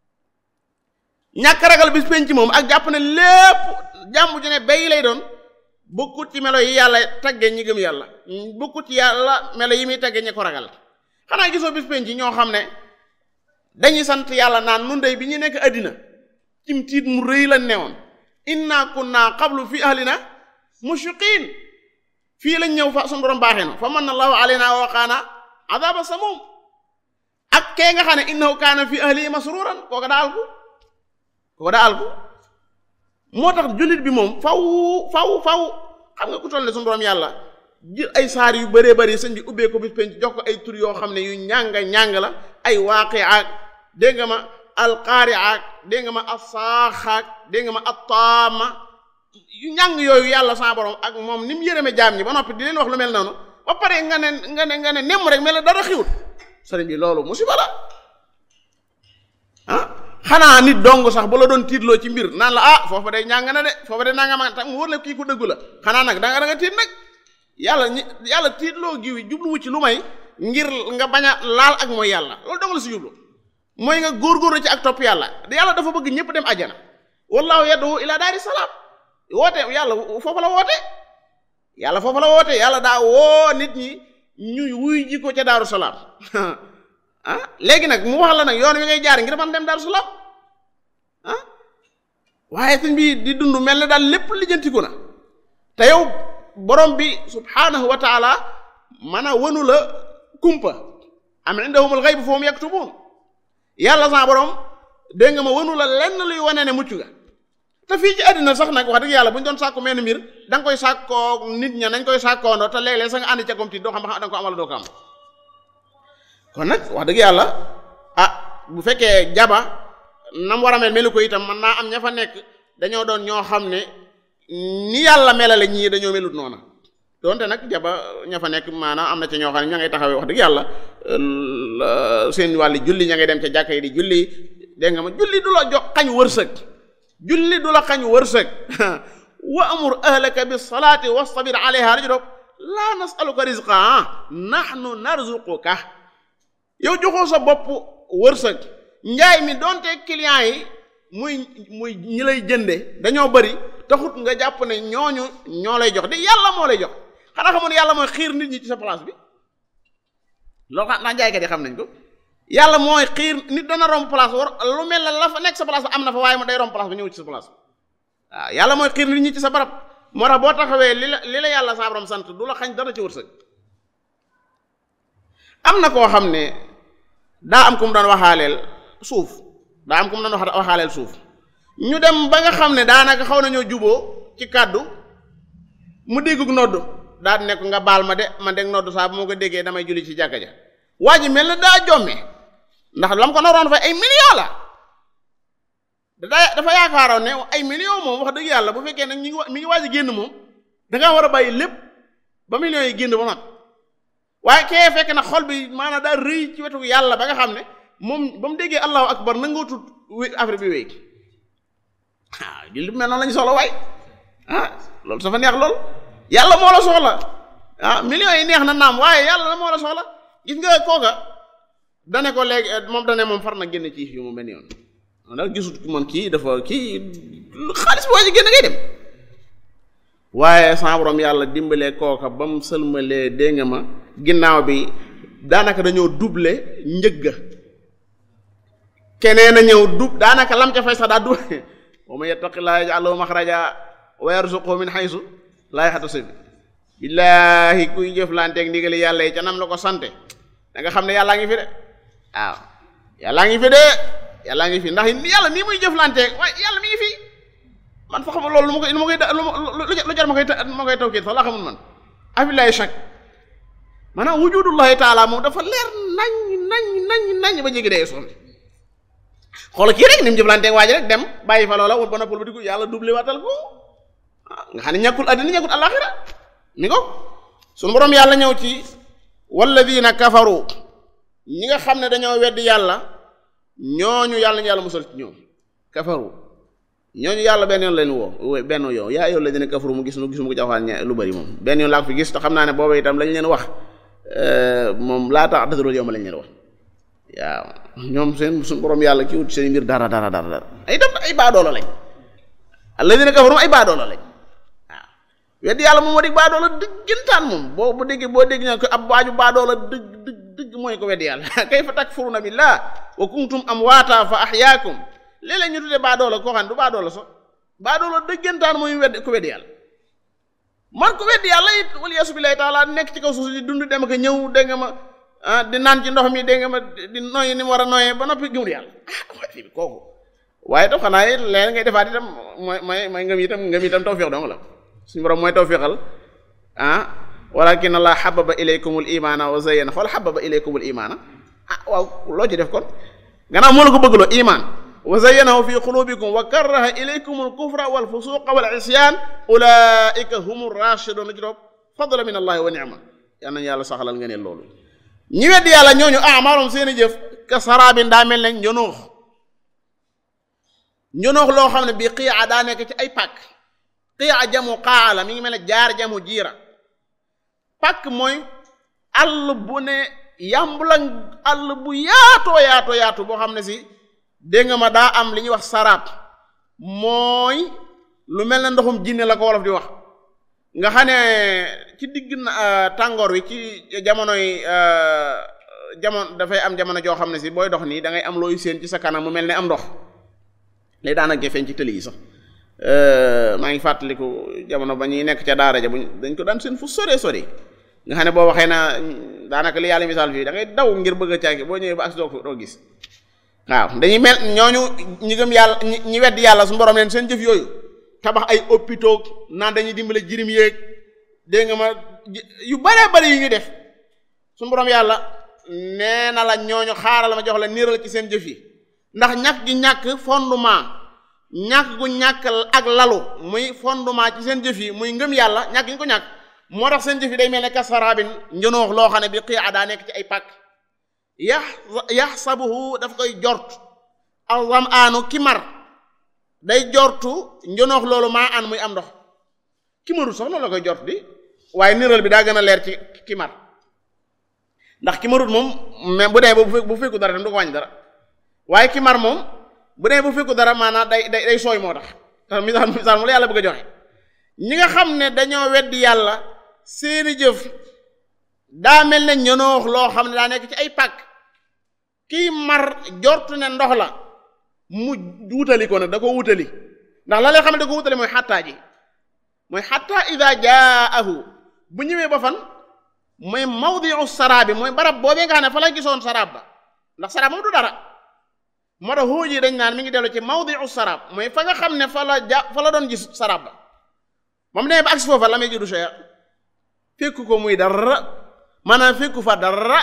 ñàkk ragal bis penc moom ak jàpp ne lépp jàmm ju ne bay lay doon bokkut ci melo yi yàlla tagge ñi gëm yàlla bokkut ci yàlla melo yi muy tagge ñi ko ragal xanaa gisoo bis penc ñoo xam ne dañuy sant yàlla naan nun dey bi ñu nekk àddina cim tiit mu rëy la newoon inna kunna qablu fi ahlina mushfiqin fii lañ ñëw fa suñu borom baaxee na fa manna allahu alayna wa waqaana adaba samum ak kee nga xam ne innahu kaana fi ahlihi masruran kooka daa alku kooka daa alku moo tax jullit bi moom faw faw faw xam nga ku toll ne suñu borom yàlla jël ay saar yu bëree bëri sëñ bi ubbee ko bis penc jox ko ay tur yoo xam ne yu ñànga ñàng la ay waaqi ak dégg nga ma alqaari ak dégg nga ma assaaxaak dégg nga ma attaama yu ñàng yooyu yàlla sa borom ak moom ni mu yërëme jaam ñi ba noppi di leen wax lu mel noonu ba pare nga ne nga ne nga ne nemm rek mel ne dara xiwut sëriñ bi loolu musiba la ah xanaa nit dong sax bu la doon tiitloo ci mbir naan la ah foofa day ñàng na de foofa day nanga ma tax mu wër la kii ko dëggu la xanaa nag da nga da nga tiit nag yàlla ñi yàlla tiitloo giwi jubluwu ci lu may ngir nga bañ a laal ak mooy yàlla loolu dong la si jublu mooy nga góorgóorlu ci ak topp yàlla yàlla dafa bëgg ñëpp dem ajjana wallahu yad'u ila daari salaam woote yàlla foofu la woote yàlla foofu la woote yàlla daa woo nit ñi ñuy wuy ji ko ca daaru salaam ah léegi nag mu wax la nag yoon wi ngay jaar ngir man dem daaru salaam ah waaye sëñ bi di dund mel ne daal lépp lijjantiku na te yow borom bi subhanahu wa taala man a wënu la kumpa am indahumul ghayb fa hum yaktubun yàlla sa borom dégg nga ma wënu la lenn luy wane ne mucc nga te fii ci àddina sax nag wax dëgg yàlla bu ñu doon sàkku menn mbir da nga koy sàkkoo nit ña nañ koy sàkkoondoo te léeg-léeg sa nga ànd ca kom ti doo xam ba xam da nga ko amal doo ko am kon nag wax dëgg yàlla ah bu fekkee jaba nam war a mel melu ko itam man naa am ña fa nekk dañoo doon ñoo xam ne ni yàlla melale ñii dañoo melut noona donte nag jaba ña fa nekk maanaam am na ci ñoo xam ne ña ngay taxawee wax dëgg yàlla seen wàlli julli ña ngay dem ca jàkka yi di julli dégg nga ma julli du la jox xañ wërsëg julli du la xañ wërsëg wa amur ahlaka bis salaati wastabir alayha raju doog laa nasaluka rizqa nahnu narzuquka yow joxoo sa bopp wërsëg njaay mi donte client yi muy muy ñi lay jënde dañoo bari taxut nga jàpp ne ñooñu ñoo lay jox di yàlla moo lay jox xanaa xamoon yàlla mooy xiir nit ñi ci sa place bi loolu xam naa jaaykat yi xam nañ ko yàlla mooy xiir nit dana romb place war lu mel ne la fa nekk sa place ba am na fa waaye mu day romb place ba ñëw ci sa place waaw yàlla mooy xiir nit ñi ci sa barab moo tax boo taxawee li la li la yàlla sa borom sant du la xañ dara ci wërsëg am na koo xam ne daa am ku mu doon waxaaleel suuf daa am ku mu doon wax waxaaleel suuf ñu dem ba nga xam ne daanaka xaw nañoo juboo ci kàddu mu déggug noddu daa nekk nga baal ma de man de noddu saa bu ma ko déggee damay julli ci jàkka ja waa ji mel na daa jomme ndax lam ko naroon fa ay million la da dafa yaakaaroon ne ay million moom wax dëgg yàlla bu fekkee nag ñi ngi mi ngi waaj a génn moom dangaa war a bàyyi lépp ba millions yi génn ba mat waaye kee fekk na xol bi maanaam daa rëy ci wetu yàlla ba nga xam ne moom ba mu déggee allahu akbar nangoo tut affaire bi wéy ah julli mel noonu lañu soxla waay ah loolu dafa neex lool yàlla moo la soxla ah millions yi neex na naam waaye yàlla la moo la soxla gis nga kooka dane ko léegi moom dane moom far na génn ci fi mu benn yoon ndax gisut man kii dafa kii xaalis bi waa ji génn ngay dem waaye sa borom yàlla dimbalee kooka ba mu sëlmalee dégg nga ma ginnaaw bi daanaka dañoo double njëgga keneen a ñëw dub daanaka lam ca fay sax daa dub wa man yattaqillaaha yaj'al lahu maxraja wa yarzuqhu min haysu laa yahtasib billaahi kuy jëflanteeg ndigali yàlla yi ca nam la ko sante da nga xam ne yàllaa ngi fi de waaw yàllaa ngi fi de yàllaa ngi fi ndax yàlla nii muy jëflanteeg waaye yàlla mi ngi fi man fa xamul loolu lu ma koy lu ma koy lu jar ma koy ma koy tawkiit sax laa xamul man abillahi shak maanaam wujudullahi taala moom dafa leer nañ nañ nañ nañ ba jéggi dee sonn xoolal kii rek ni mu jëflanteeg waa ji rek dem bàyyi fa loola woon ba noppal ba di ko yàlla doublé waatal ko nga xam ne ñàkkul àddina ñàkkul àllaaxira mi ko suñu borom yàlla ñëw ci walladina kafaru ñi nga xam ne dañoo weddi yàlla ñooñu yàlla ñu yàlla musal ci ñoom kafaru ñooñu yàlla benn yoon leen woo benn yoon yaa yow la dina kafaru mu gis nu gis mu ko jaxaan ña lu bari moom benn yoon laa ko fi gis te xam naa ne booba itam lañ leen wax moom laa tax dëgërul yow ma lañ leen wax waaw ñoom seen suñu borom yàlla ki wut seen mbir dara dara dara dara ay dem ay baadoola lañ alladina kafaru ay baadoola lañ waaw weddi yàlla moom moo di baadoola dëggantaan moom boo bu déggee boo dégg ñaa ko ab waaju baadoola dëgg dëgg dëgg mooy ko weddi yàlla kayfa takfuruna billah wa kuntum amwaata fa ahyaakum léeg-léeg ñu tuddee baadoola koo xam ne du baadoola sax baadoola dëggantaan mooy weddi ko weddi yàlla man ko weddi yàlla it wala yasu billahi taala nekk ci kaw suuf di dund dem ak ñëw dégg nga ma ah di naan ci ndox mi dégg nga ma di noyyi ni mu war a noyyee ba noppi gëmul yàlla ah waaye fii kooku waaye tam xanaa it leen ngay defaat itam mooy mooy mooy ngëm itam ngëm itam tawfiq dong la suñu borom mooy tawfiqal ah walakin allah xababa ilaykumul imaana wa zayyana xool xababa ilaykumul imaana ah waaw loo ci def kon gannaaw moo la ko bëggloo imaan wa zayyanahu fi qulubikum wa karaha ilaykumul kufra wal fusuqa wal isyan ulaika humur rashidun ci topp fadla min allahi wa ni'ma yal nañu yàlla saxalal nga ne loolu ñi weddi yàlla ñooñu amaalum seeni jëf ka saraabin daa mel ne njonoox njonoox loo xam ne bii xiya daa nekk ci ay pàkk xiya jamu xaa la mi ngi mel ne jaar jamu jiira pàkk mooy àll bu ne yàmbulang àll bu yaatoo yaatoo yaatu boo xam ne si dégg nga ma daa am li ñuy wax saraab mooy lu mel ne ndoxum jinne la ko wolof di wax nga xam ne ci digg na tàngoor wi ci jamonoy jamono dafay am jamono joo xam ne si booy dox nii da ngay am looy séen ci sa kanam mu mel ne am ndox lay daanaka feeñ ci tëli yi sax maa ngi fàttaliku jamono ba ñuy nekk ca daara ja buñ dañ ko daan seen fu sore sore nga xam ne boo waxee na daanaka li yàlla misaal fii da ngay daw ngir bëgg a caagi boo ñëwee ba as doo doo gis waaw dañuy mel ñooñu ñi gëm yàlla ñi weddi yàlla suñu borom leen seen jëf yooyu tabax ay hôpitaux naan dañuy dimbale jirim yéeg dégg nga ma yu bare bari yu ñu def suñu borom yàlla nee na la ñooñu xaaral ma jox la niiral ci seen jëf yi ndax ñàkk gi ñàkk fondement ñàkk gu ñàkk ak lalu muy fondement ci seen jëf yi muy ngëm yàlla ñàkk ñu ko ñàkk moo tax seen jëf yi day mel ne kasaraabin njënoox loo xam ne bi xii a daa nekk ci ay pàkk yax yaxsabuhu daf koy jort azam aanu ki mar day jortu njënoox loolu maa an muy am ndox ki marul sax noonu la koy jort di waaye niral bi daa gën a leer ci ki mar ndax ki marut moom mais bu dee ba bu fekku dara tam du ko wàññi dara waaye ki mar moom bu dee bu fekku dara maanaam day day day sooy moo tax tax misaal misaal mu la yàlla bëgg a joxe ñi nga xam ne dañoo weddi yàlla seeni jëf daa mel ne ñonoox loo xam ne daa nekk ci ay pàkk kii mar jortu ne ndox la mu wutali ko nag da ko wutali ndax la lay xam ne da ko wutali mooy xattaa ji mooy xattaa ida jaahu bu ñëwee ba fan mooy mawdiu saraab bi mooy barab boobee nga xam ne fa la gisoon saraab ba ndax saraab moom du dara moo tax xuuj yi dañ naan mi ngi dellu ci mawdiu saraab mooy fa nga xam ne fa la ja fa la doon gis saraab ba moom nee ba agsi foofa la may jidu cheikh fekku ko muy dara maanaam fekku fa dara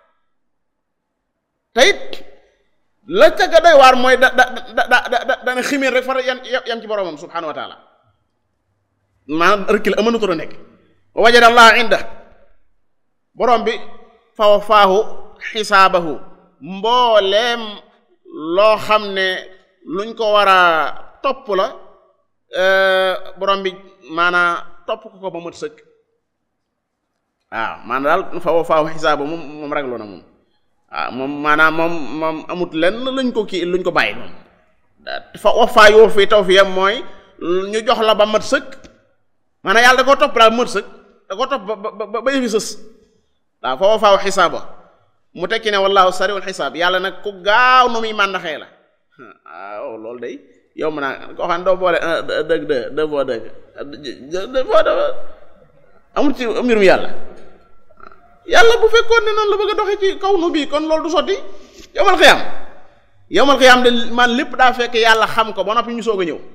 teyit la ca ga doy waar mooy da da da da da dana ximéer rek far yan yam ci boromam subhanahu wa taala maanaam rëkkil amanutoo a nekk wa wajada allah inda borom bi fa wafaahu xisaabahu mbooleem loo xam ne luñ ko war a topp la borom bi maanaa topp ko ko ba mët sëkk waaw maanaam daal fa wafaahu xisaabahu moom moom ragloo na moom waaw moom maanaam moom moom amut lenn luñ ko kii luñ ko bàyyi moom fa wafaa yoo fi taw fi yam mooy ñu jox la ba mat sëkk maanaam yàlla da koo topp daal mat sëkk da koo topp ba ba ba yëfi sës waaw fa wafaahu xisaaba mu tekki ne wallaahu sariwul xisaab yàlla nag ku gaaw nu muy màndaxee la waaw loolu day yow mën naa koo xam ne doo boole dëgg dë deux fois dëgg deux fois dafa amul ci mbirum yàlla yàlla bu fekkoon ne noonu la bëgg a doxee ci kaw nu bii kon loolu du sotti yowmal xiyaam yowmal xiyaam de man lépp daa fekk yàlla xam ko ba noppi ñu soog a ñëw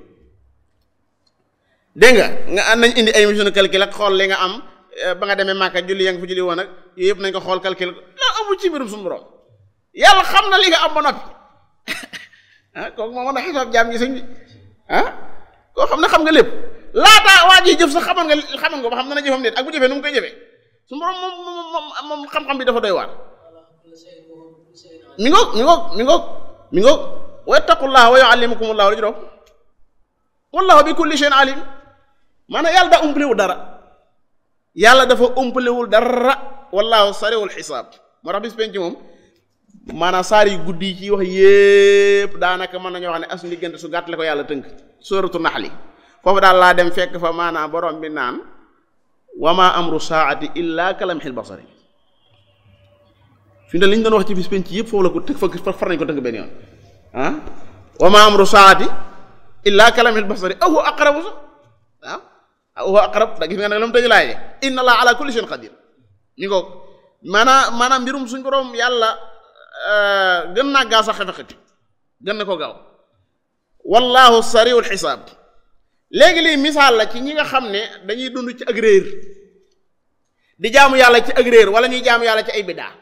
dégg nga nga am nañ indi ay mission calcul ak xool li nga am ba nga demee Màkka julli ya nga fa julli woon ak yooyu yëpp nañ ko xool calcul loolu amul ci mbirum suñu borom yàlla xam na li nga am ba noppi ah kooku moo mën a xisaab jaam gi sëñ bi ah koo xam ne xam nga lépp laataa waa ji jëf sax xamoon nga xamoon nga ba xam na jëfam déet ak bu jëfee nu mu koy jëfee su borom moom moom moom xam-xam bi dafa doy waar mi ngoog mi ngoog mi ngoog mi ngoog wa yattaqullah wa yuallimukumullah la juróom wallahu bi kulli shay'in alim maanaam yàlla daa umpalewul dara yàlla dafa umpalewul dara wallahu sariwul xisaab moo tax bis penc moom maanaam saar yu guddi yi ci wax yépp daanaka mën nañoo wax ne as diggante su gàtt la ko yàlla tënk sóoratu naxli foofu daal laa dem fekk fa maanaam borom bi naan wa ma amru saati illa kalamxil basari fi mu ne li ñu doon wax ci bis penc yëpp foofu la ko tëg fa far nañ ko tënk benn yoon ah wa ma amru saati illa kalamxil basari aw huwa aqrabu sax waaw aw huwa aqrab da gis nga nag la mu tëj laaye inna allah ala kulli shay'in qadir ñu ko maanaam maanaam mbirum suñ borom yàlla gën naa gaaw sax xefe xeti gën na ko gaaw wallahu sariul xisaab léegi lii misaal la ci ñi nga xam ne dañuy dund ci ak réer di jaamu yàlla ci ak réer wala ñuy jaamu yàlla ci ay biddaa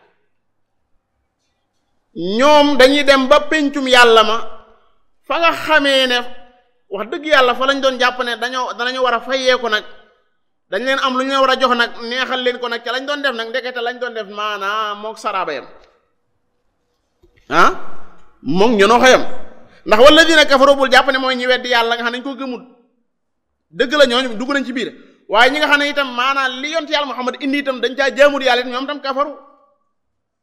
ñoom dañuy dem ba pencum yàlla ma fa nga xamee ne wax dëgg yàlla fa lañ doon jàpp ne dañoo danañu war a fayeeku nag dañ leen am lu ñu leen war a jox nag neexal leen ko nag ca lañ doon def nag ndekete lañ doon def maanaam mook saraaba yam ah moom ñonoo xayam ndax walladina kafaru bul jàpp ne mooy ñi weddi yàlla nga xam ne dañ ko gëmul dëgg la ñooñu dugg nañ ci biir waaye ñi nga xam ne itam maanaam li yont yàlla Muhammad indi itam dañ caa jaamur yàlla it ñoom tam kafaru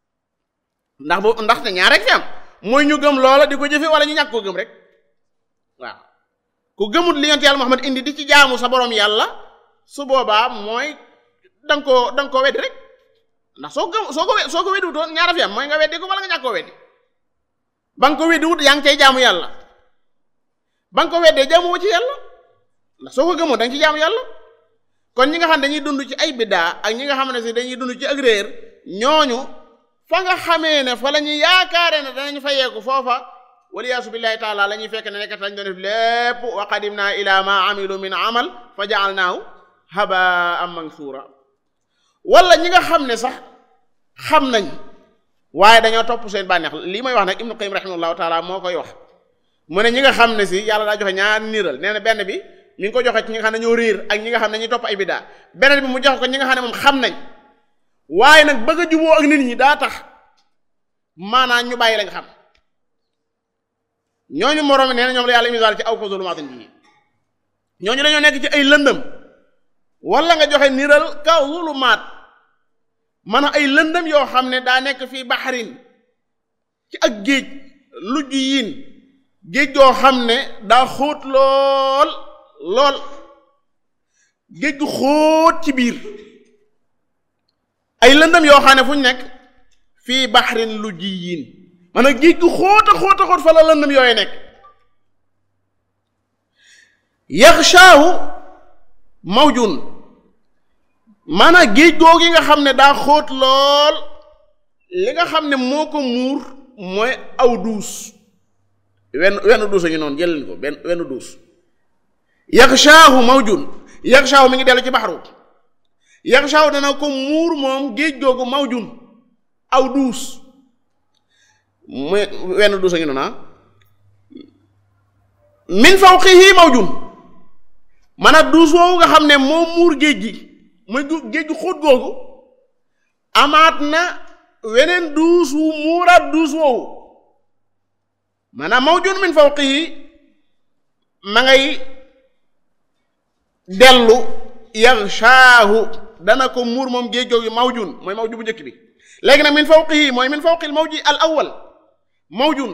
ndax boobu ndaxte ñaar rek fi am mooy ñu gëm loola di ko jëfe wala ñu ñàkk ko gëm rek waaw ku gëmut li yonent yàlla Muhammad indi di ci jaamu sa borom yàlla su boobaa mooy da nga koo da nga koo weddi rek ndax soo gëm soo ko we soo ko weddi wutoon ñaara fi am mooy nga weddi ko wala nga ñàkk koo weddi ba nga ko weddi wut yaa ngi cay jaamu yàlla ba nga ko weddee jaamu woo ci yàlla ndax soo ko gëmoon da nga ci jaamu yàlla kon ñi nga xam dañuy dund ci ay biddaa ak ñi nga xam ne si dañuy dund ci ak réer ñooñu fa nga xamee ne fa la ñuy yaakaare ne danañ fa yeeku foofa waliyaasu billahi taala la ñuy fekk ne nekkat lañ doon def lépp wa qadimna ila ma amilu min amal fa jaalnaahu habaan mansuura wala ñi nga xam ne sax xam nañ waaye dañoo topp seen bànneex lii may wax nag ibnu qayyim rahimahullahu taala moo koy wax mu ne ñi nga xam ne si yàlla daa joxe ñaar niiral nee na benn bi mi ngi ko joxe ci ñi nga xam ne ñoo réer ak ñi nga xam ne ñuy topp ay biddaa beneen bi mu joxe ko ñi nga xam ne moom xam nañ waaye nag bëgg a juboo ak nit ñi daa tax maanaam ñu bàyyi lañ xam ñooñu moroom nee na ñoom la yàlla misaal ci aw ko zulumaatin ji ñooñu dañoo nekk ci ay lëndëm wala nga joxe niral ka zulumaat man ay lëndëm yoo xam ne daa nekk fii baxarin ci ak géej lujj yiin géej goo xam ne daa xóot lool lool géej gu xóot ci biir ay lëndëm yoo xam ne fu ñu nekk fii baxarin lujj yiin maanaam géej gu xóot a xóot a xóot fa la lëndëm yooyu nekk yaxshaahu mawjun maanaam géej googu nga xam ne daa xóot lool li nga xam ne moo ko muur mooy aw duus wenn wenn duus a ngi noonu jëlin ko benn wenn duus yaxshaahu mawjun yaxshaahu mi ngi dellu ci baxaru yaxshaahu dana ko muur moom géej googu mawjun aw duus muy wenn duus a ngi noonu ah min fawqihi mawjun maanaam duus woowu nga xam ne moo muur géej gi muy géej gu xóot googu amaat na weneen duus wu muuraat duus woowu maanaam mawjun min fawqihi ma ngay dellu yaxshaahu dana ko muur moom géej googu mawjun mooy mawju bu njëkk bi léegi nag min fawqihi mooy min fawqil mawji al awwal mawjun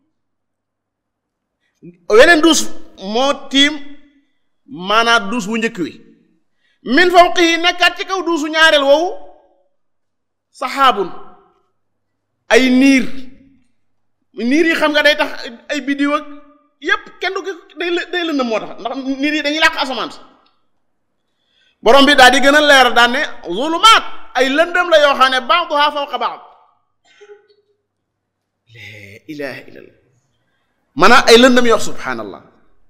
weneen duus moo tiim maanaam duus bu njëkk wi min fawqihi nekkaat ci kaw duusu ñaareel woowu saxaabun ay niir niir yi xam nga day tax ay biddiw ak yépp kenn du day day lëndëm moo tax ndax niir yi dañuy làq asamaan si borom bi daal di gën a leer daan ne zulumaat ay lëndëm la yoo xam ne ba'duha fawqa ba'd laa ilaaha illallah maanaam ay lëndëm yoo subhaanallah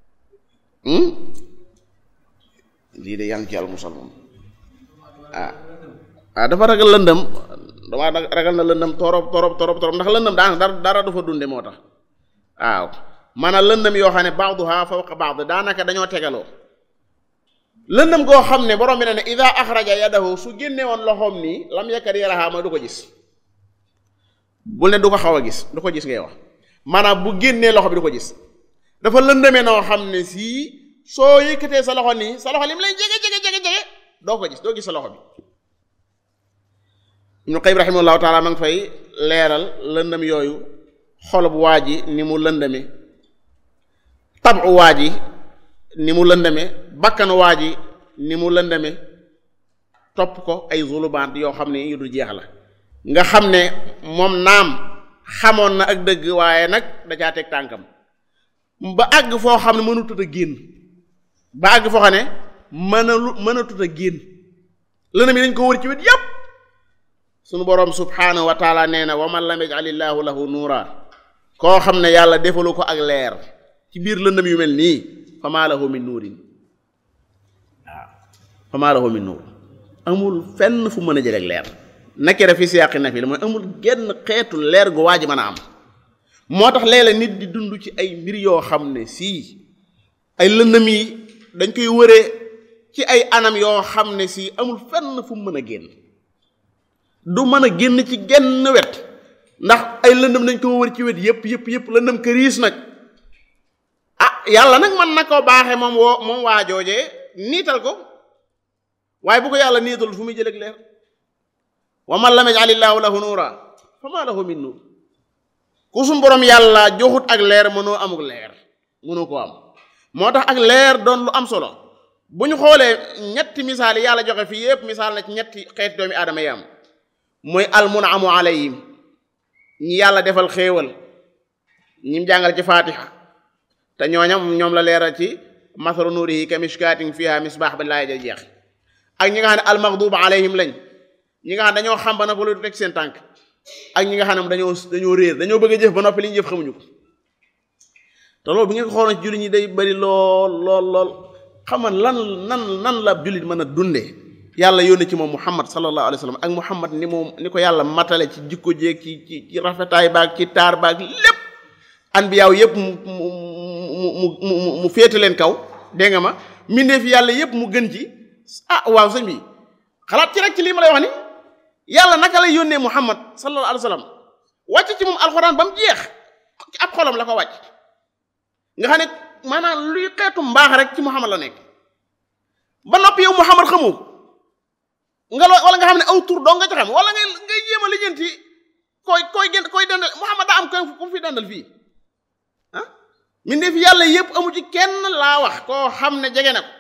lii de yaa ngi ci yàlla musal moom ah ah dafa ragal lëndëm damaa ragal na lëndëm torop torop torop torop ndax lëndëm daa dara dara du fa dunde moo tax waaw maanaam lëndëm yoo xam ne ba'duha fawqa ba'd daanaka dañoo tegaloo lëndëm goo xam ne borom bi ne ne ida axraja yadahu su génne woon loxoom nii lam yakad yaraha mooy du ko gis bul ne du ko xaw a gis du ko gis ngay wax maanaam bu génnee loxo bi du ko gis dafa lëndëmee noo xam ne sii soo yëkkatee sa loxo nii sa loxo lim lay jege jege jege jege doo ko gis doo gis sa loxo bi Ibnu Qayyim rahimahullahu taala ma ngi fay leeral lëndëm yooyu xolub waa ji ni mu lëndëme tabu waa ji ni mu lëndëme bakkanu waa ji ni mu lëndëme topp ko ay zulubaat yoo xam ne yu du jeex la nga xam ne moom naam xamoon na ak dëgg waaye nag da caa teg tànkam ba àgg foo xam ne mënutut a génn ba àgg foo xam ne mënalu mënatut a génn lëndëm yi dañ ko wër ci wet yépp sunu boroom subhaanahu wa taala nee na wa man lam yaj'alillaahu lahu nuura koo xam ne yàlla defalu ko ak leer ci biir lëndëm yu mel nii famaa lahu min nuurin waaw famaa lahu min nuur amul fenn fu mën a jëleeg leer nakira fi siyaaqi nafi la mooy amul genn xeetu leer gu waa ji mën a am moo tax léeg-léeg nit di dund ci ay mbir yoo xam ne sii ay lëndëm yi dañ koy wëree ci ay anam yoo xam ne sii amul fenn fu mu mën a génn du mën a génn ci genn wet ndax ay lëndëm dañ ko wër ci wet yépp yépp yépp lëndëm këriis nag ah yàlla nag mën na koo baaxee moom woo moom waa joojee niital ko waaye bu ko yàlla niital fu muy jëleg leer wa man lam yaj'alillaahu lahu nuura fa maa lahu min nuur ku suñ borom yàlla joxut ak leer mënoo amuk leer mënoo ko am moo tax ak leer doon lu am solo bu ñu xoolee ñetti misaal yi yàlla joxe fii yépp misaal na ci ñetti xeeti doomi aadama yi am mooy almunamu alayhim ñi yàlla defal xéewal ñim jàngal ci faatiha te ñooñam ñoom la leeral ci masalu nuurihi ka mishkaatin fiha misbaax ba laay ja jeex ak ñi nga xam ne almaghduub alayhim lañ ñi nga xam dañoo xam ba noppi lu teg seen tànk ak ñi nga xam ne dañoo dañoo réer dañoo bëgg a jëf ba noppi li ñu jëf xamuñu ko te loolu bi nga ko xooloon ci jullit ñi day bari lool lool lool xam nga lan nan nan la jullit mën a dunde yàlla yónni ci moom muhammad sallallahu alayhi wa sallam ak muhammad ni moom ni ko yàlla matale ci jikko jeeg ci ci ci rafetaay baag ci taar baag lépp anbiyaaw yépp mu mu mu mu mu féete leen kaw dégg nga ma mbindeef yàlla yépp mu gën ci ah waaw sëñ bi xalaat ci rek ci lii ma lay wax ni yàlla naka lay yónnee muhammad sallallahu alayhi wa sallam wàcc ci moom alxuraan ba mu jeex ci ab xolam la ko wàcc nga xam ne maanaam luy xeetu mbaax rek ci muhammad la nekk ba noppi yow muhammad xamoo nga loo wala nga xam ne aw tur doo nga ci xam wala ngay ngay jéem a lijjanti koy koy gën koy dandal muhammad daa am koy ku fi dandal fii ah mbindeef yàlla yépp amu ci kenn laa wax koo xam ne jege na ko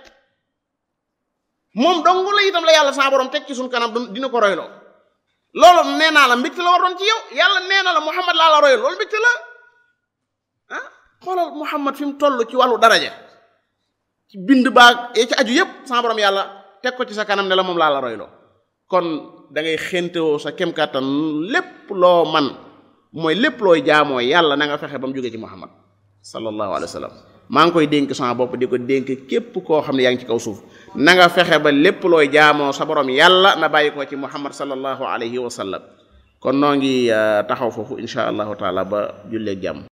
moom dong la itam la yàlla saa borom teg ci suñ kanam dina ko royloo loolu nee naa la mbégte la waroon ci yow yàlla nee na la muhammad laa la royal loolu mbégte la ah xoolal muhammad fi mu toll ci wàllu daraja ci bind baag ci aju yépp saa borom yàlla teg ko ci sa kanam ne la moom laa la royloo kon da ngay xéntewoo sa kem kàttan lépp loo man mooy lépp looy jaamoo yàlla na nga fexe ba mu jógee ci muhammad sallallahu alayhi wa sallam maa ngi koy dénk sama bopp di ko dénk képp koo xam ne yaa ngi ci kaw suuf na nga fexe ba lépp looy jaamoo sa borom yàlla na bàyyi ko ci muhammad sallallahu alayhi wa sallam kon noo ngi taxaw foofu insha allahu taala ba julleeg jàmm